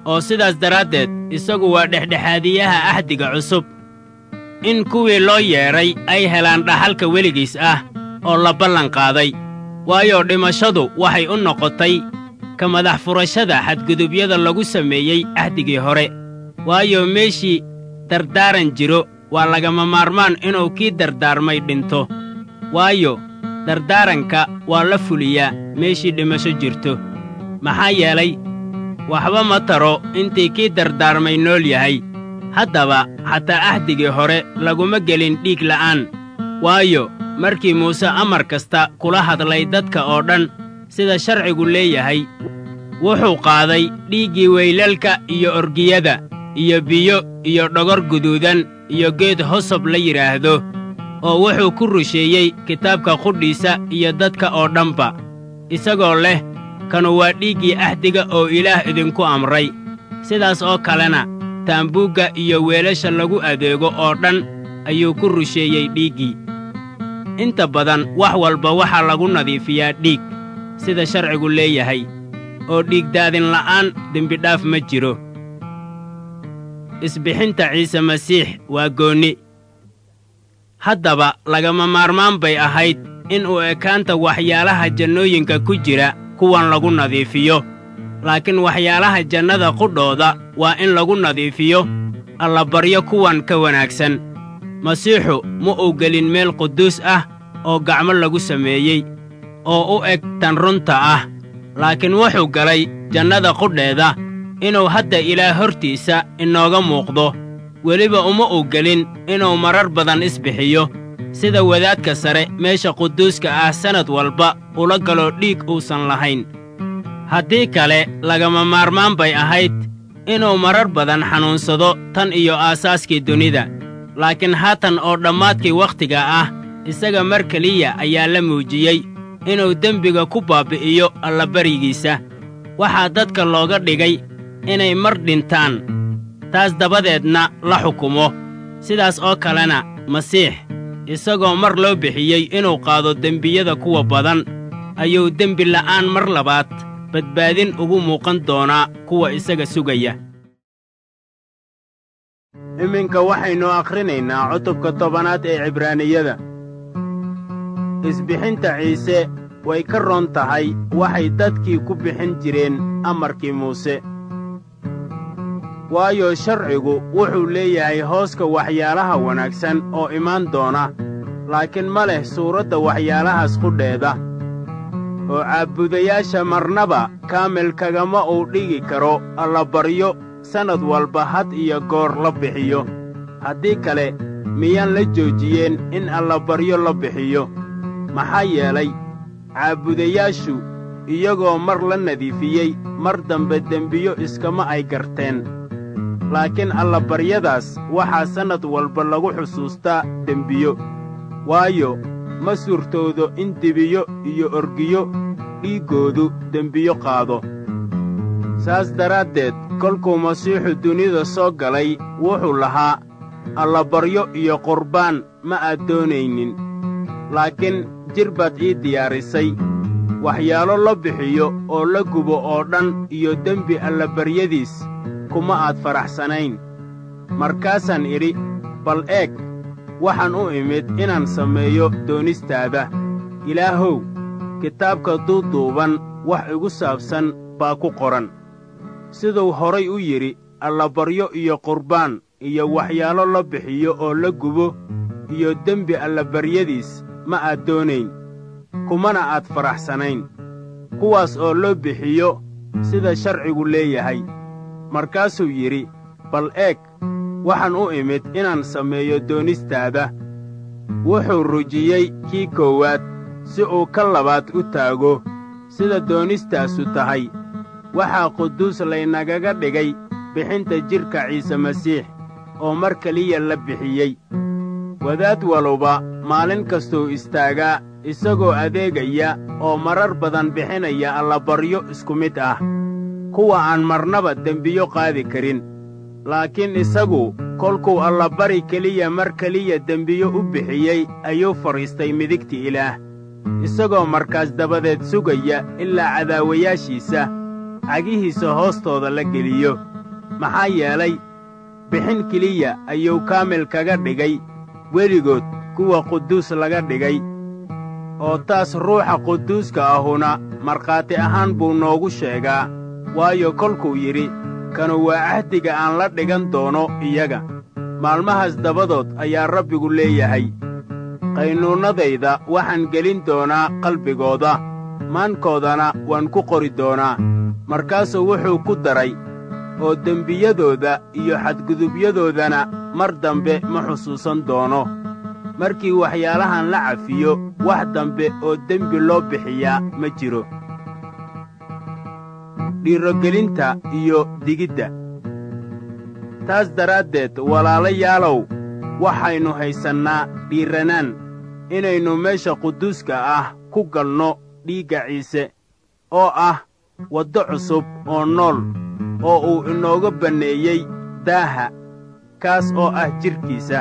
oo sidaas daraaddeed isagu waa dhexdhexaadiyaha ahdiga cusub in kuwii loo yeedhay ay helaan dhaxalka weligiis ah oo la ballan qaaday waayo dhimashadu waxay u noqotay ka madax furashada xadgudubyada lagu sameeyey ahdigii hore waayo meeshii dardaaran jiro waa lagama maarmaan inuu kii dardaarmay dhinto waayo dardaaranka waa la fuliyaa meeshii dhimasho jirto maxaa yeelay waxba ma taro intii kii dardaarmay nool yahay haddaba xataa ahdigii hore laguma gelin dhiig la'aan waayo markii muuse amar kasta kula hadlay dadka oo dhan sida sharcigu leeyahay wuxuu qaaday dhiiggii weylalka iyo orgiyada iyo biyo iyo dhogor guduudan iyo geed hosob la yidhaahdo oo wuxuu ku rusheeyey kitaabka qudhiisa iyo dadka oo dhanba isagoo leh kanu waa dhiiggii ahdiga oo ilaah idinku amray sidaas oo kalena taambuugga iyo weelasha lagu adeego oo dhan ayuu ku rusheeyey dhiiggii inta badan wax walba waxaa lagu nadiifiyaa dhiig sida sharcigu leeyahay oo dhiigdaadin la'aan dembidhaaf ma jiro isbixinta ciise masiix waa goonni haddaba lagama maarmaan bay ahayd in uu ekaanta waxyaalaha jannooyinka ku jira kuwan lagu nadiifiyo laakiin waxyaalaha jannada qudhooda waa in lagu nadiifiyo allabaryo kuwan ka wanaagsan masiixu ma uu gelin meel quduus ah oo gacmo lagu sameeyey oo u eg tan runta ah laakiin wuxuu galay jannada qudheeda inuu hadda ilaah hortiisa inooga muuqdo weliba uma uu gelin inuu marar badan isbixiyo sida wadaadka sare meesha quduuska ah sannad walba ula galo dhiig uusan lahayn haddii kale lagama maarmaan bay ahayd inuu marar badan xanuunsado tan iyo aasaaskii dunida laakiin haatan oo dhammaadkii wakhtiga ah isaga mar keliya ayaa la muujiyey inuu dembiga ku baabbi'iyo allabarigiisa waxaa dadka looga dhigay inay mar dhintaan taas dabadeedna la xukumo sidaas oo kalena masiix isagoo mar loo bixiyey inuu qaado dembiyada kuwa badan ayuu dembi la'aan mar labaad badbaadin ugu muuqan doonaa kuwa isaga sugaya iminka waxaynu akhrinaynaa cutubka tobanaad ee cibraaniyada isbixinta ciise way ka roon tahay waxay dadkii ku bixin jireen amarkii muuse waayo sharcigu wuxuu leeyahay hooska waxyaalaha wanaagsan oo imaan doona laakiin ma leh suuradda waxyaalahaas qudheeda oo caabudayaasha marnaba kaamil kagama uu dhigi karo allabaryo sannad walba had iyo goor la bixiyo haddii kale miyaan la joojiyeen in allabaryo la bixiyo maxaa yeelay caabudayaashu iyagoo mar la nadiifiyey mar dambe dembiyo iskama ay garteen laakiin allabaryadaas waxaa sannad walba lagu xusuustaa dembiyo waayo ma suurtoodo in dibiyo iyo orgiyo dhiiggoodu dembiyo qaado saas daraaddeed kolkuu masiixu dunida soo galay wuxuu lahaa allabaryo iyo qurbaan ma aad doonaynin laakiin jir baad ii diyaarisay waxyaalo la bixiyo oo la gubo oo dhan iyo dembi allabaryadiis kuma aad faraxsanayn markaasaan idhi bal eeg waxaan u imid inaan sameeyo doonistaada ilaahow kitaabka duuduuban wax igu saabsan baa ku qoran siduu horay u yidhi allabaryo iyo qurbaan iyo waxyaalo la bixiyo oo la gubo iyo dembi allabaryadiis ma aad doonayn kumana aad faraxsanayn kuwaas oo loo bixiyo sida sharcigu leeyahay markaasuu yidhi bal eeg waxaan u imid inaan sameeyo doonistaada wuxuu rujiyey kii koowaad si uu ka labaad u taago sida doonistaasu tahay waxaa quduus laynagaga dhigay bixinta jidhka ciise masiix oo mar keliya la bixiyey wadaad waluba maalin kastuu istaagaa isagoo adeegaya oo marar badan bixinaya allabaryo isku mid ah kuwa aan marnaba dembiyo qaadi karin laakiin isagu kolkuu allabari keliya mar keliya dembiyo u bixiyey ayuu fadhiistay midigti ilaah isagoo markaas dabadeed sugaya ilaa cadaawayaashiisa cagihiisa hoostooda la geliyo maxaa yeelay bixin keliya ayuu kaamil kaga dhigay weligood kuwa quduus laga dhigay oo taas ruuxa quduuska ahuna markhaati ahaan buu noogu sheegaa waayo kolkuu yidhi kanu waa cahdiga aan la dhigan doono iyaga maalmahaas dabadood ayaa rabbigu leeyahay qaynuunnadayda waxaan gelin doonaa qalbigooda maankoodana waan ku qori doonaa markaasuu wuxuu ku daray oo dembiyadooda iyo xadgudubyadoodana mar dambe ma xusuusan doono markii waxyaalahan la cafiyo wax dambe oo dembi loo bixiyaa ma jiro dhiirogelinta iyo digidda taas daraaddeed walaalayaalow waxaynu haysannaa dhiirranaan inaynu meesha quduuska ah ku galno dhiigga ciise oo ah waddo cusub oo nool oo uu inooga banneeyey daaha kaas oo ah jidhkiisa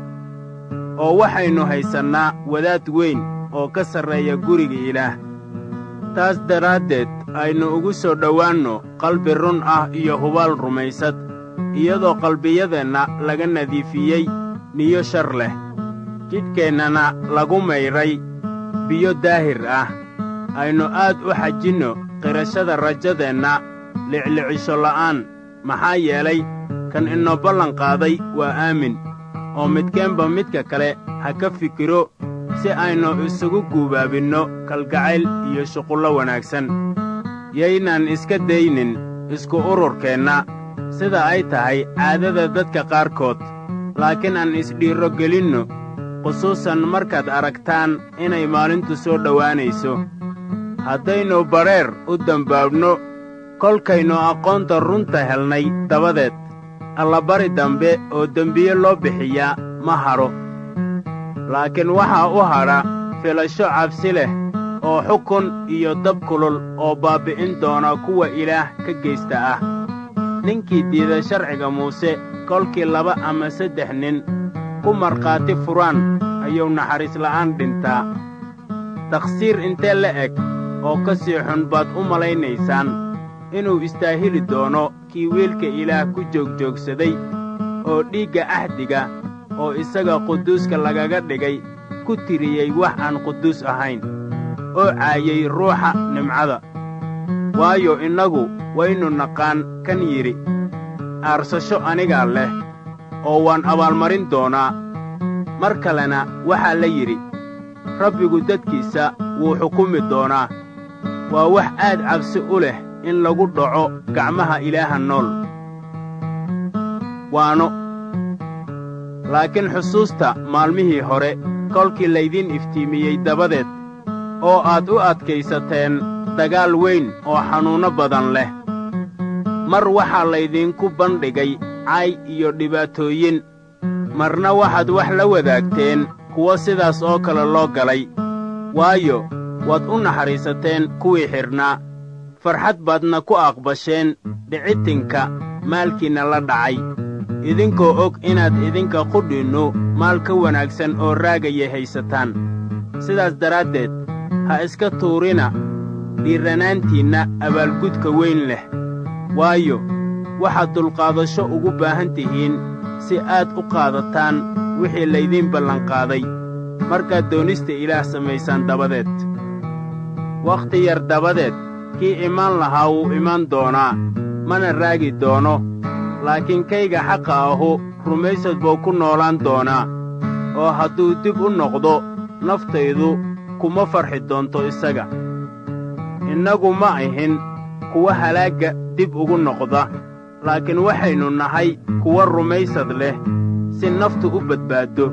oo waxaynu haysannaa wadaad weyn oo ka sarreeya guriga ilaah taas daraaddeed aynu ugu soo dhowaanno qalbi run ah iyo hubaal rumaysad iyadoo qalbiyadeenna laga nadiifiyey niyo shar leh jidhkeennana lagu mayray biyo daahir ah aynu aad u xajinno qirashada rajadeenna liclicisho la'aan maxaa yeelay kan inoo ballan qaaday waa aamin oo midkeenba midka kale ha ka fikiro si aynu isugu guubaabinno kalgacayl iyo shuqullo wanaagsan yaynaan iska daynin isku ururkeenna sida ay tahay caadada dadka qaarkood laakiin aan isdhiirro gelinno khusuusan markaad aragtaan inay maalintu soo dhowaanayso haddaynu badheer u dembaabno kolkaynu aqoonta runta helnay dabadeed allabari dambe oo dembiye loo bixiyaa ma hadho laakiin waxaa u hadha filasho cabsi leh oo xukun iyo dab kulul oo baabbi'in doona kuwa ilaah ka geysta ah ninkii diida sharciga muuse kolkii laba ama saddex nin ku markhaati furaan ayuu naxariis la'aan dhintaa takhsiir intee la eg oo ka sii xun baad u malaynaysaan inuu istaahili doono kii wiilka ilaah ku joogjoogsaday oo dhiigga ahdiga oo isaga quduuska lagaga dhigay ku tiriyey wax aan quduus ahayn oo caayay ruuxa nimcada waayo innagu waynu naqaan kan yidhi aarsasho anigaa leh oo waan abaalmarin doonaa mar kalena waxaa la yidhi rabbigu dadkiisa wuu xukumi doonaa waa wax aad cabsi u leh in lagu dhaco gacmaha ilaaha nool waano laakiin xusuusta maalmihii hore kolkii laydiin iftiimiyey dabadeed oo aad u adkaysateen dagaal weyn oo xanuunno badan leh mar waxaa laydinku bandhigay cay iyo dhibaatooyin marna waxaad wax la wadaagteen kuwo sidaas oo kale loo galay waayo waad u naxariisateen kuwii xidhnaa farxad baadna ku aqbasheen dhicitinka maalkiinna la dhacay idinkoo og inaad idinka qudhinnu maal ka wanaagsan oo raagaya haysataan sidaas daraaddeed ha iska tuurina dhiirranaantiinna abaalgudka weyn leh waayo waxaad dulqaadasho ugu baahan tihiin si aad u qaadataan wixii laydiin ballanqaaday markaad doonista ilaah samaysaan dabadeed wakhti yar dabadeed kii imaan lahaa wuu imaan doonaa mana raagi doono laakiin kayga xaqa ahu rumaysad buu ku noolaan doonaa oo hadduu dib u noqdo naftaydu kuma farxi doonto isaga innagu ma ahin kuwa halaagga dib ugu noqda laakiin waxaynu nahay kuwa rumaysad leh si naftu u badbaaddo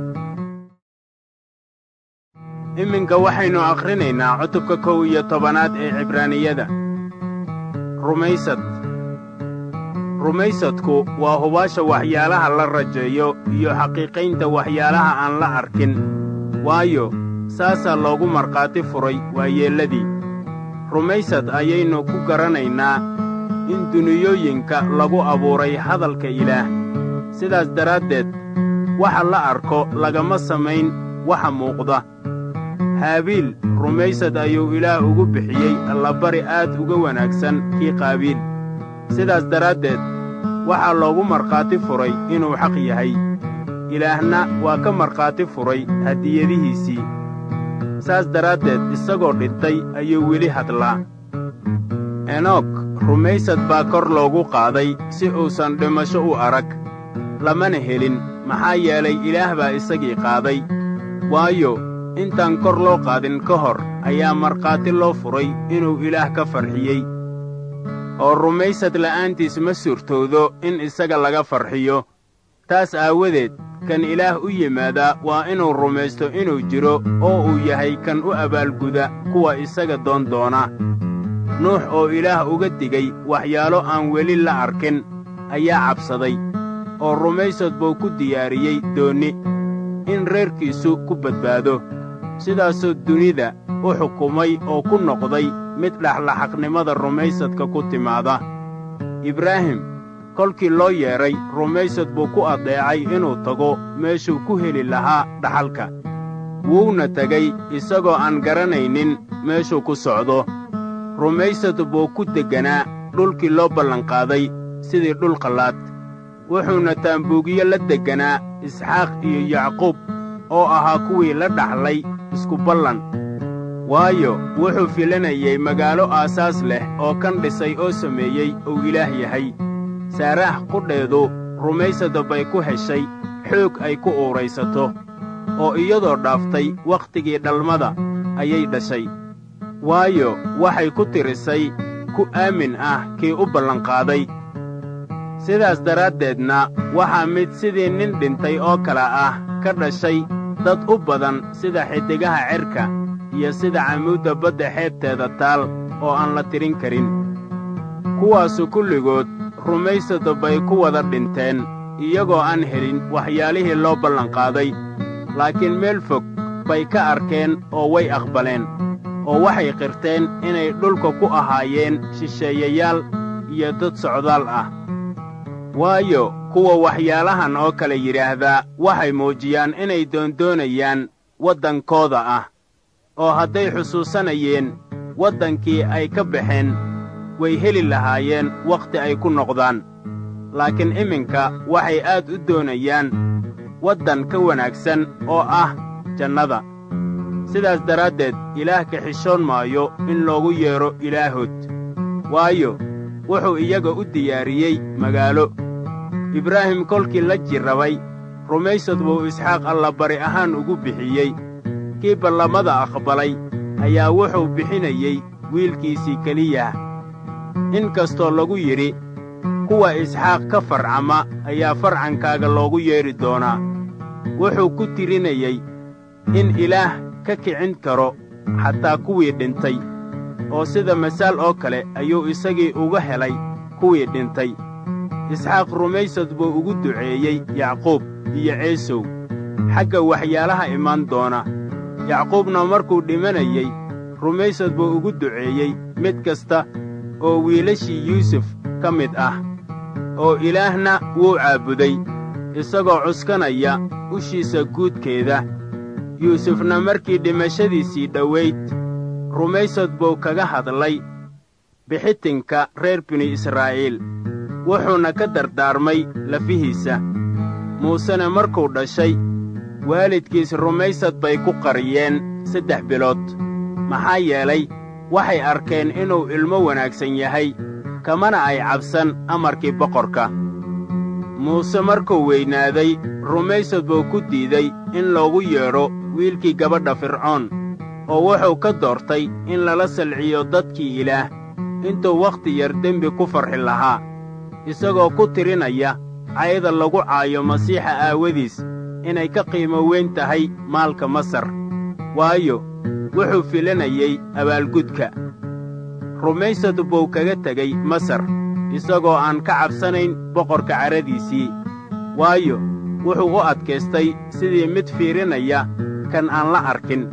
iminka waxaynu akhrinaynaa cutubka kow iyo tobanaad ee cibraaniyada rumaysad rumaysadku waa hubaasha waxyaalaha la rajeeyo iyo xaqiiqaynta waxyaalaha aan la arkin waayo saasaa loogu markhaati furay waayeelladii rumaysad ayaynu ku garanaynaa in duniyooyinka lagu abuuray hadalka ilaah sidaas daraaddeed waxa la arko lagama samayn waxa muuqda haabiil rumaysad ayuu ilaah ugu bixiyey allabari aad uga wanaagsan kii qaabiil sidaas daraaddeed waxaa loogu markhaati furay inuu xaq yahay ilaahna waa ka markhaati furay hadiyadihiisii saas daraaddeed isagoo dhintay ayuu weli hadlaa enoog rumaysad baa kor loogu qaaday si uusan dhimasho u arag lamana helin maxaa yeelay ilaah baa isagii qaaday waayo intaan kor loo qaadin ka hor ayaa markhaati loo furay inuu ilaah ka farxiyey oo rumaysad la'aantiis ma suurtoodo in isaga laga farxiyo taas aawadeed kan ilaah u yimaadaa waa inuu rumaysto inuu jiro oo uu yahay kan u abaalguda kuwa isaga doon doona nuux oo ilaah uga digay waxyaalo aan weli la arkin ayaa cabsaday oo rumaysad buu ku diyaariyey doonni in reerkiisu ku badbaado sidaasuu dunida u xukumay oo ku noqday mid dhexlaxaqnimada rumaysadka ku timaada ibraahim kolkii loo yeedhay rumaysad buu ku addeecay inuu tago meeshuu ku heli lahaa dhaxalka wuuna tegay isagoo aan garanaynin meeshuu ku socdo rumaysad buu ku degganaa dhulkii loo ballanqaaday sidii dhul qallaad wuxuuna taambuugiyo la degganaa isxaaq iyo yacquub oo ahaa kuwii la dhaxlay isku ballan waayo wuxuu filanayay magaalo aasaas leh oo kan dhisay oo sameeyey uu ilaah yahay saaraah qudheedu rumaysada bay ku heshay xoog ay ku uuraysato oo iyadoo dhaaftay wakhtigii dhalmada ayay dhashay waayo waxay ku tirisay ku aamin ah kii u ballanqaaday sidaas daraaddeedna waxaa mid sidii nin dhintay oo kale ah ka dhashay dad u badan sida xiddigaha cerka iyo sida camuudda badda xeebteeda taal oo aan la tirin karin kuwaasu kulligood rumaysada bay ku wada dhinteen iyagoo aan helin waxyaalihii loo ballanqaaday laakiin meel fog bay ka arkeen oo way aqbaleen oo waxay qirteen inay dhulka ku ahaayeen shisheeyayaal iyo dad socdaal ah waayo kuwa waxyaalahan oo kale yidhaahdaa waxay muujiyaan inay doondoonayaan waddankooda ah oo hadday xusuusanayeen waddankii ay ka baxeen way heli lahaayeen wakhti ay ku noqdaan laakiin iminka waxay aad u doonayaan waddan ka wanaagsan oo ah jannada sidaas daraaddeed ilaah ka xishoon maayo in loogu yeedho ilaahood waayo wuxuu iyaga u diyaariyey magaalo ibraahim kolkii la jirrabay rumaysad buu isxaaq allabari ahaan ugu bixiyey kii ballamada aqbalay ayaa wuxuu bixinayey wiilkiisii keliyah in kastoo lagu yidhi kuwa isxaaq ka farcama ayaa farcankaaga loogu yeedhi doonaa wuxuu ku tirinayey in ilaah ka kicin karo xataa kuwii dhintay oo sida masaal oo kale ayuu isagii uga helay kuwii dhintay isxaaq rumaysad buu ugu duceeyey yacquub iyo ceesow xagga waxyaalaha imaan doona yacquubna markuu dhimanayey rumaysad buu ugu duceeyey mid kasta oo wiilashii yuusuf ka mid ah oo ilaahna wuu caabuday isagoo cuskanaya ushiisa guudkeeda yuusufna markii dhimashadiisii dhowayd rumaysad buu kaga hadlay bixitinka reer bini israa'iil wuxuuna ka dardaarmay lafihiisa muusena markuu dhashay waalidkiis rumaysad bay ku qariyeen saddex bilood maxaa yeelay waxay arkeen inuu ilmo wanaagsan yahay kamana ay cabsan amarkii boqorka muuse markuu weynaaday rumaysad buu ku diiday in loogu yeedho wiilkii gabadha fircoon oo wuxuu ka doortay in lala salciyo dadkii ilaah intuu wakhti yar dembi ku farxi lahaa isagoo ku tirinaya cayda lagu caayo masiixa aawadiis inay ka qiimo weyn tahay maalka masar waayo wuxuu filanayey abaalgudka rumaysad buu kaga tegey masar isagoo aan ka cabsanayn boqorka caradiisii waayo wuxuu u adkaystay sidii mid fiirinaya kan aan la arkin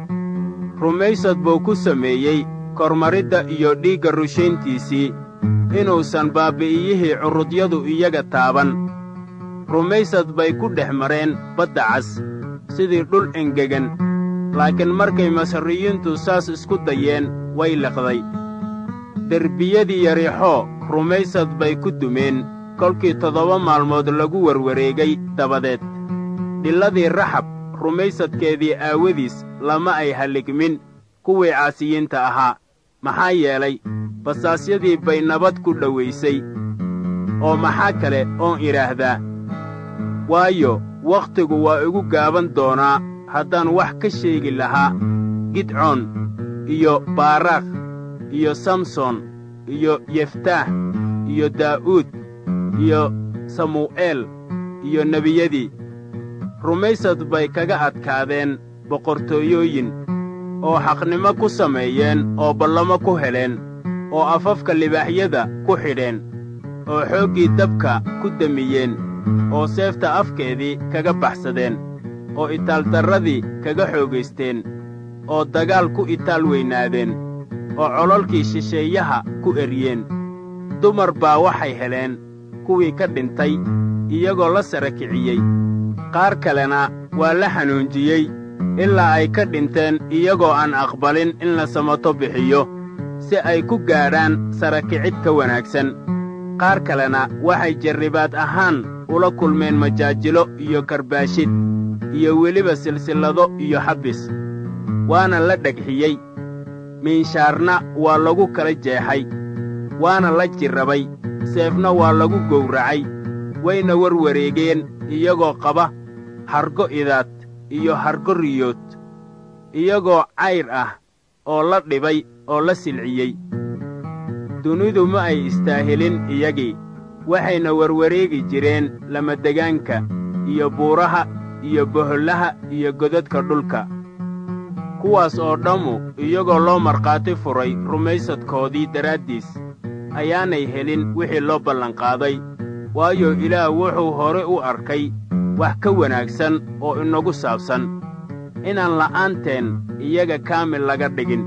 rumaysad buu ku sameeyey kormaridda iyo dhiigga rushayntiisii inuusan baabbi'iyihii curudyadu iyaga taaban rumaysad bay ku dhex mareen badda cas sidii dhul engegan laakiin markay masriyiintu saas isku dayeen way liqday derbiyadii yarixoo rumaysad bay ku dumeen kolkii toddoba maalmood lagu warwareegay dabadeed dhilladii raxab rumaysadkeedii aawadiis lama ay halligmin kuwii caasiyiinta ahaa maxaa yeelay basaasyadii bay nabad ku dhowaysay oo maxaa kale oon idhaahdaa waayo wakhtigu waa igu gaaban doonaa haddaan wax ka sheegi lahaa gidcoon iyo baaraakh iyo samson iyo yeftaax iyo daa'uud iyo samu'eel iyo nebiyadii rumaysad bay kaga adkaadeen boqortooyooyin oo xaqnimo ku sameeyeen oo ballamo ku heleen oo afafka libaaxyada ku xidheen oo xooggii dabka ku demiyeen oo seefta afkeedii kaga baxsadeen oo itaaldarradii kaga xoogaysteen oo dagaal ku itaal weynaadeen oo cololkii shisheeyaha ku eryeen dumar baa waxay heleen kuwii ka dhintay iyagoo la sara kiciyey qaar kalena waa la xanuunjiyey ilaa ay ka dhinteen iyagoo aan aqbalin in la samato bixiyo si ay ku gaadhaan sara kicid ka wanaagsan qaar kalena waxay jarribaad ahaan ula kulmeen majaajilo iyo karbaashid iyo weliba silsillado iyo xabbis waana la dhegxiyey miinshaarna waa lagu kala jeexay waana la jirrabay seefna waa lagu gowracay wayna warwareegeen iyagoo qaba hargo idaad iyo hargo riyood iyagoo cayr ah oo la dhibay oo la silciyey dunidu ma ay istaahilin iyagii waxayna warwareegi jireen lamadegaanka iyo buuraha iyo bohollaha iyo godadka dhulka kuwaas oo dhammu iyagoo loo markhaati furay rumaysadkoodii daraaddiis ayaanay helin wixii loo ballanqaaday waayo ilaah wuxuu hore u arkay wax ka wanaagsan oo inagu saabsan inaan la'aanteen iyaga kaamil laga dhigin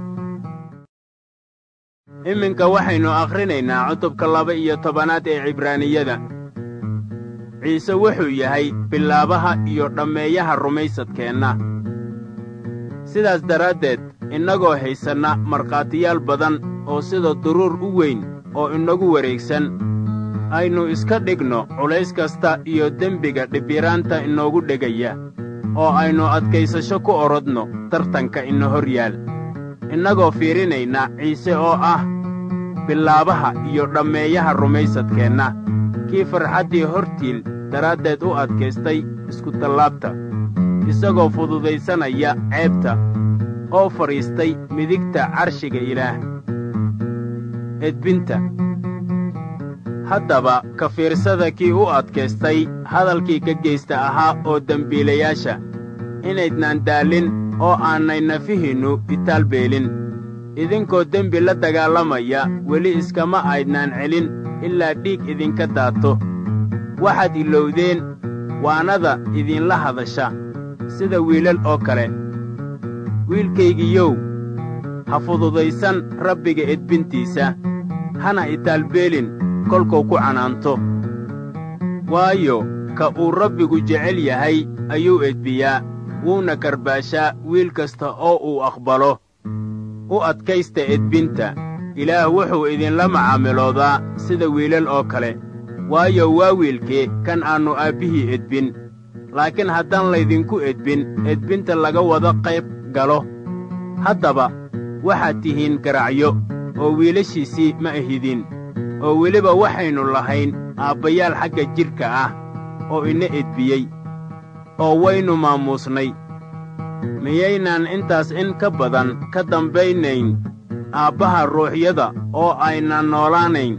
iminka waxaynu akhrinaynaa cutubka laba iyo tobanaad ee cibraaniyada ciise wuxuu yahay bilaabaha iyo dhammeeyaha rumaysadkeenna sidaas daraaddeed innagoo haysanna markhaatiyaal badan oo sida duruur u weyn oo inagu wareegsan aynu iska dhigno culays kasta iyo dembiga dhibbiraanta inoogu dhegaya oo aynu adkaysasho ku orodno tartanka ina hor yaal innagoo fiirinayna ciise oo ah bilaabaha iyo dhammeeyaha rumaysadkeenna kii farxaddii hortiil daraaddeed u adkaystay iskutallaabta isagoo fududaysanaya ceebta oo fadhiistay midigta carshiga ilaah edbinta haddaba ka fiirsada kii u adkaystay hadalkii ka geysta ahaa oo dembiilayaasha inaydnaan daallin oo aanay nafihinnu itaal beelin idinkoo dembi la dagaalamaya weli iskama aydnaan celin ilaa dhiig idinka daato waxaad ilowdeen waanada idinla hadasha sida wiilal oo kale wiilkaygiyow ha fududaysan rabbiga edbintiisa hana itaalbeelin kolkuu ku canaanto waayo ka uu rabbigu jecel yahay ayuu edbiyaa wuuna karbaashaa wiil kasta oo uu aqbalo u adkaysta edbinta ilaah wuxuu idinla macaamiloodaa sida wiilal oo kale waayo waa wiilkee kan aannu aabbihii edbin laakiin haddaan laydinku edbin edbinta laga wada qayb galo haddaba waxaad tihiin garacyo oo wiilashiisii ma ahidin oo weliba waxaynu lahayn aabbayaal xagga jidhka ah oo ina edbiyey oo waynu maamuusnay miyaynaan intaas in ka badan ka dambaynayn aabbaha ruuxyada oo aynan noolaanayn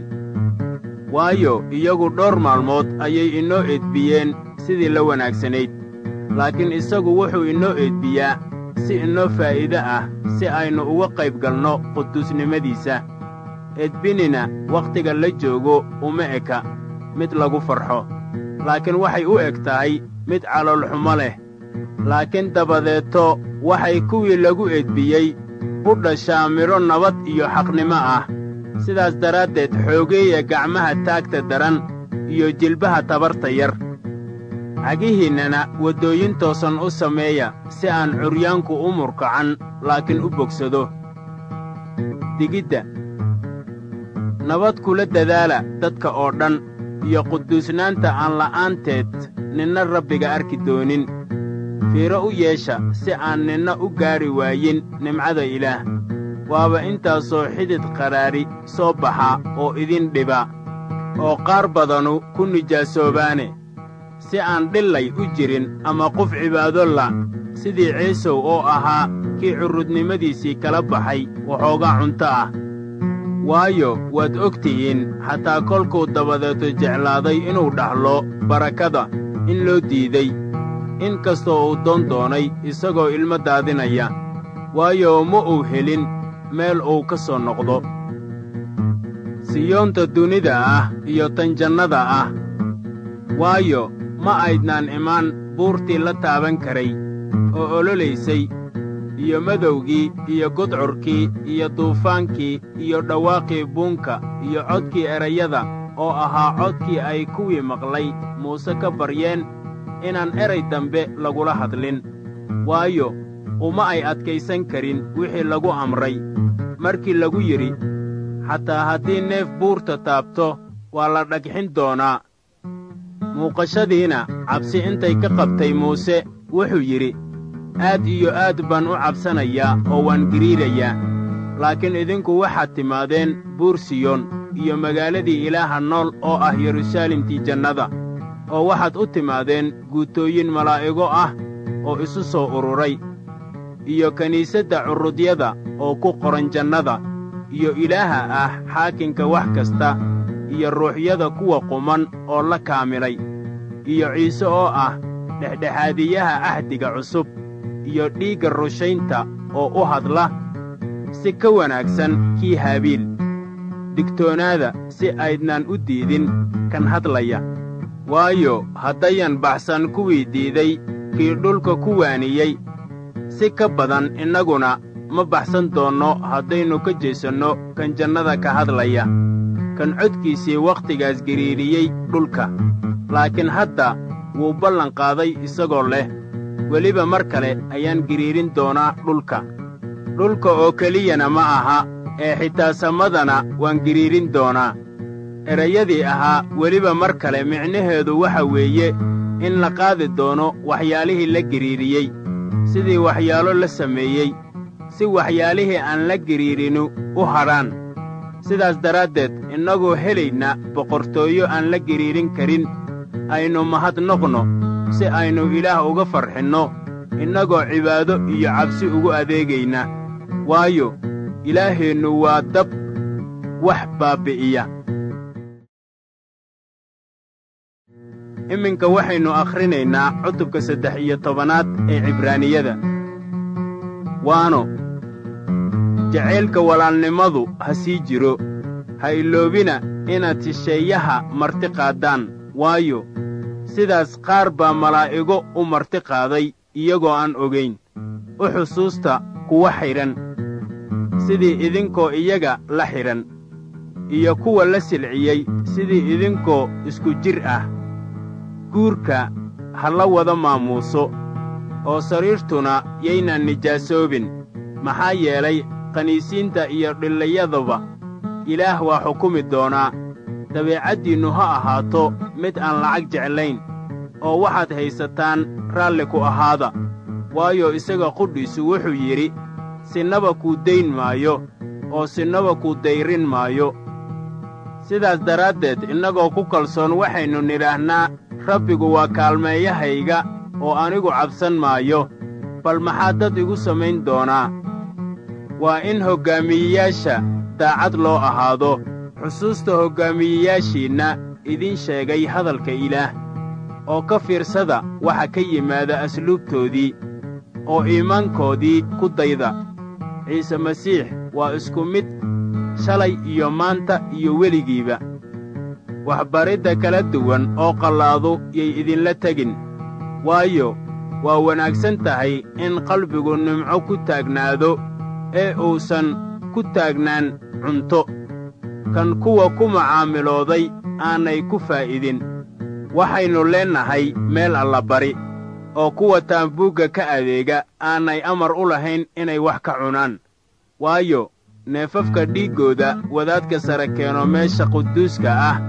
waayo iyagu dhowr maalmood ayay inoo edbiyeen sidii la wanaagsanayd laakiin isagu wuxuu inoo edbiyaa si inoo faa'iide ah si aynu uga qayb galno quduusnimadiisa edbinina wakhtiga la joogo uma eka mid lagu farxo laakiin waxay u eg tahay mid caloolxumo leh laakiin dabadeeto waxay kuwii lagu edbiyey u dhashaa midho nabad iyo xaqnimo ah sidaas daraaddeed xoogeeya gacmaha taagta daran iyo jilbaha tabarta yar cagihiinnana waddooyin toosan u sameeya si aan curyaanku u murkacan laakiin u bogsado digidda nabad kula dadaala dadka oo dhan iyo quduusnaanta aan la'aanteed ninna rabbiga arki doonin fiiro u yeesha si aan ninna u gaadhi waayin nimcada ilaah waaba intaasoo xidid qadhaadhi soo baxa oo idin dhiba oo qaar badanu ku nijaasoobaane si aan dhillay u jirin ama qof cibaado la sidii ciisow oo ahaa kii currudnimadiisii kala baxay waxoogaa cunto ah waayo waad og tihiin xataa kolkuu dabadeeto jeclaaday inuu dhaxlo barakada in loo diiday in kastoo uu doon doonay isagoo ilmo daadinaya waayo ma uu helin meel uu ka soo noqdo siyoonta dunida ah iyo tan jannada ah waayo ma aydnaan imaan buurtii la taaban karay oo ololaysay iyo madowgii iyo gudcurkii iyo duufaankii iyo dhawaaqii buunka iyo codkii erayada oo ahaa codkii ay kuwii maqlay muuse ka baryeen inaan eray dambe lagula hadlin waayo uma ay adkaysan karin wixii lagu amray markii lagu yidhi xataa haddii neef buurta taabto waa la dhagxin doonaa muuqashadiina cabsi intay ka qabtay muuse wuxuu yidhi aad iyo aad baan u cabsanayaa oo waan giriirayaa laakiin idinku waxaad timaadeen buur siyoon iyo magaaladii ilaaha nool oo ah yeruusaalemtii jannada oo waxaad u timaadeen guutooyin malaa'igo ah oo isu soo ururay iyo kiniisadda curudyada oo ku qoran jannada iyo ilaaha ah xaakinka wax kasta iyo ruuxyada kuwa quman oo la kaamilay iyo ciise oo ah dhexdhexaadiyaha ahdiga cusub iyo dhiigga rushaynta oo u hadla si ka wanaagsan kii haabiil digtoonaada si aydnaan u diidin kan hadlaya waayo haddayan baxsan kuwii diiday kii dhulka ku waaniyey si ka badan innaguna ma baxsan doonno haddaynu ka jeesanno kan jannada ka hadlaya kan codkiisii wakhtigaas giriiriyey dhulka laakiin hadda wuu ballanqaaday isagoo leh weliba mar kale ayaan giriirin doonaa dhulka dhulka oo keliyana ma aha ee xitaa samadana waan giriirin doonaa erayadii ahaa weliba mar kale micnaheedu waxa weeye in la qaadi doono waxyaalihii la giriiriyey sidii waxyaalo la sameeyey si waxyaalihii aan la giriirinu u hadhaan sidaas daraaddeed innagoo helayna boqortooyo aan la giriirin karin aynu mahadnoqno si aynu ilaah uga farxinno innagoo cibaado iyo cabsi ugu adeegayna waayo ilaaheennu waa dab wax baabbi'iya iminka waxaynu akhrinaynaa cutubka saddex iyo tobanaad ee cibraaniyada waano jacaylka walaalnimadu ha sii jiro ha iloobina inaad shisheeyaha marti qaaddaan waayo sidaas qaar baa malaa'igo u marti qaaday iyagoo aan ogayn u xusuusta kuwa xidhan sidii idinkoo iyaga la xidhan iyo kuwa la silciyey sidii idinkoo isku jir ah guurka ha la wada maamuuso oo sariirtuna yaynaan nijaasoobin maxaa yeelay khaniisiinta iyo dhillayadaba ilaah waa xukumi doonaa dabeecaddiinnu ha ahaato mid aan lacag jeclayn oo waxaad haysataan raalli ku ahaada waayo isaga qudhiisu wuxuu yidhi sinnaba kuu dayn maayo oo sinnaba kuu dayrin maayo sidaas daraaddeed innagoo ku kalsoon waxaynu nidhaahnaa rabbigu waa kaalmeeyahayga oo anigu cabsan maayo bal maxaa dad igu samayn doonaa waa in hoggaamiyeyaasha daacad loo ahaado xusuusta hoggaamiyeyaashiinna idiin sheegay hadalka ilaah oo ka fiirsada waxa ka yimaada asluubtoodii oo iimaankoodii ku dayda ciise masiix waa isku mid shalay iyo maanta iyo weligiiba waxbaridda kala duwan oo qallaadu yay idinla tegin waayo waa wanaagsan tahay in qalbigu nimco ku taagnaado ee uusan ku taagnaan cunto kan kuwa ku macaamilooday aanay ku faa'idin waxaynu leennahay meel allabari oo kuwa taambuugga ka adeega aanay amar u lahayn inay wax ka cunaan waayo neefafka dhiiggooda wadaadka sare keeno meesha quduuska ah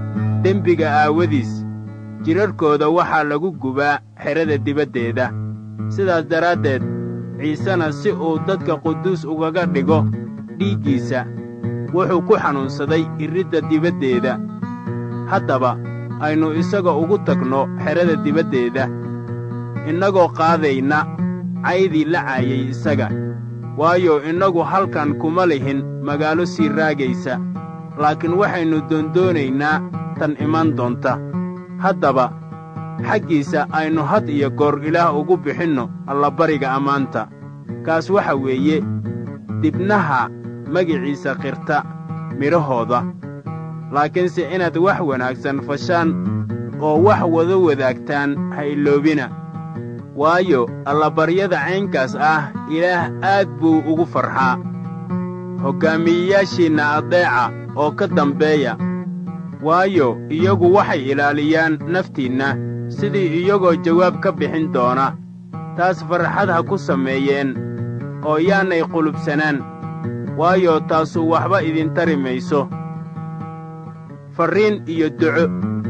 dembiga aawadiis jidharhkooda waxaa lagu gubaa xerada dibaddeeda sidaas daraaddeed ciisena si uu dadka quduus ugaga dhigo dhiiggiisa wuxuu ku xanuunsaday iridda dibaddeeda haddaba aynu isaga ugu tagno xerada dibaddeeda innagoo qaadayna caydii la caayay isaga waayo innagu halkan kuma lihin magaalo sii raagaysa laakiin waxaynu doondoonaynaa tan iman doonta haddaba xaggiisa aynu had iyo goor ilaah ugu bixinno allabariga ammaanta kaas waxa weeye dibnaha magiciisa qirta midhahooda laakiinse inaad wax wanaagsan fashaan oo wax wada wadaagtaan ha iloobina waayo allabaryada caynkaas ah ilaah aad buu ugu farxaa hoggaamiyeyaashiinna addeeca oo ka dambeeya waayo iyagu waxay ilaaliyaan naftiinna sidii iyagoo jawaab ka bixin doona taas farxad ha ku sameeyeen oo yaanay qulubsanaan waayo taasu waxba idin tari mayso farriin iyo duco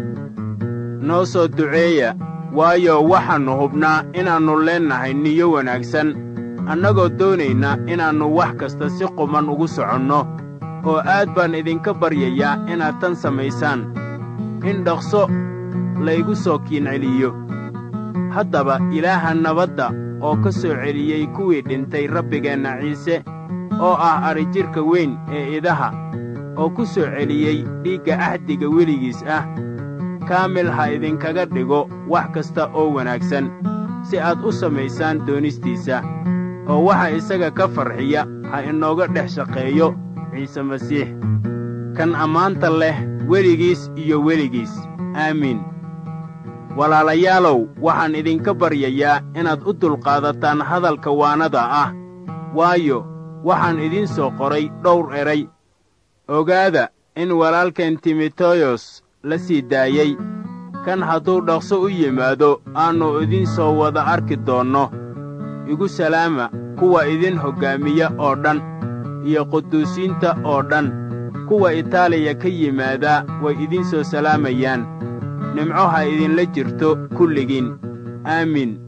noo soo duceeya waayo waxaannu hubnaa inaannu leennahay niyo wanaagsan annagoo doonayna inaannu wax kasta si quman ugu soconno oo aad baan idinka baryayaa inaad tan samaysaan in dhaqso laygu soo kiin celiyo haddaba ilaaha nabadda oo ka soo celiyey kuwii dhintay rabbigeenna ciise oo ah adrijidhka weyn ee idaha oo ku soo celiyey dhiigga ahdiga weligiis ah kaamil ha idinkaga dhigo wax kasta oo wanaagsan si aad u samaysaan doonistiisa oo waxa isaga ka farxiya ha inooga dhex shaqeeyo ciise masiix kan ammaanta leh weligiis iyo weligiis aamiin walaalayaalow waxaan idinka baryayaa inaad u dulqaadataan hadalka waanada ah waayo waxaan idiin soo qoray dhowr eray ogaada in walaalkeen timoteyos la sii daayey kan hadduu dhaqso u yimaado aannu idiin soo wada arki doonno igu salaama kuwa idin hoggaamiya oo dhan iyo quduusiinta oo dhan kuwa itaaliya ka yimaadaa way idiin soo salaamayaan nimco ha idinla jirto kulligiin aamiin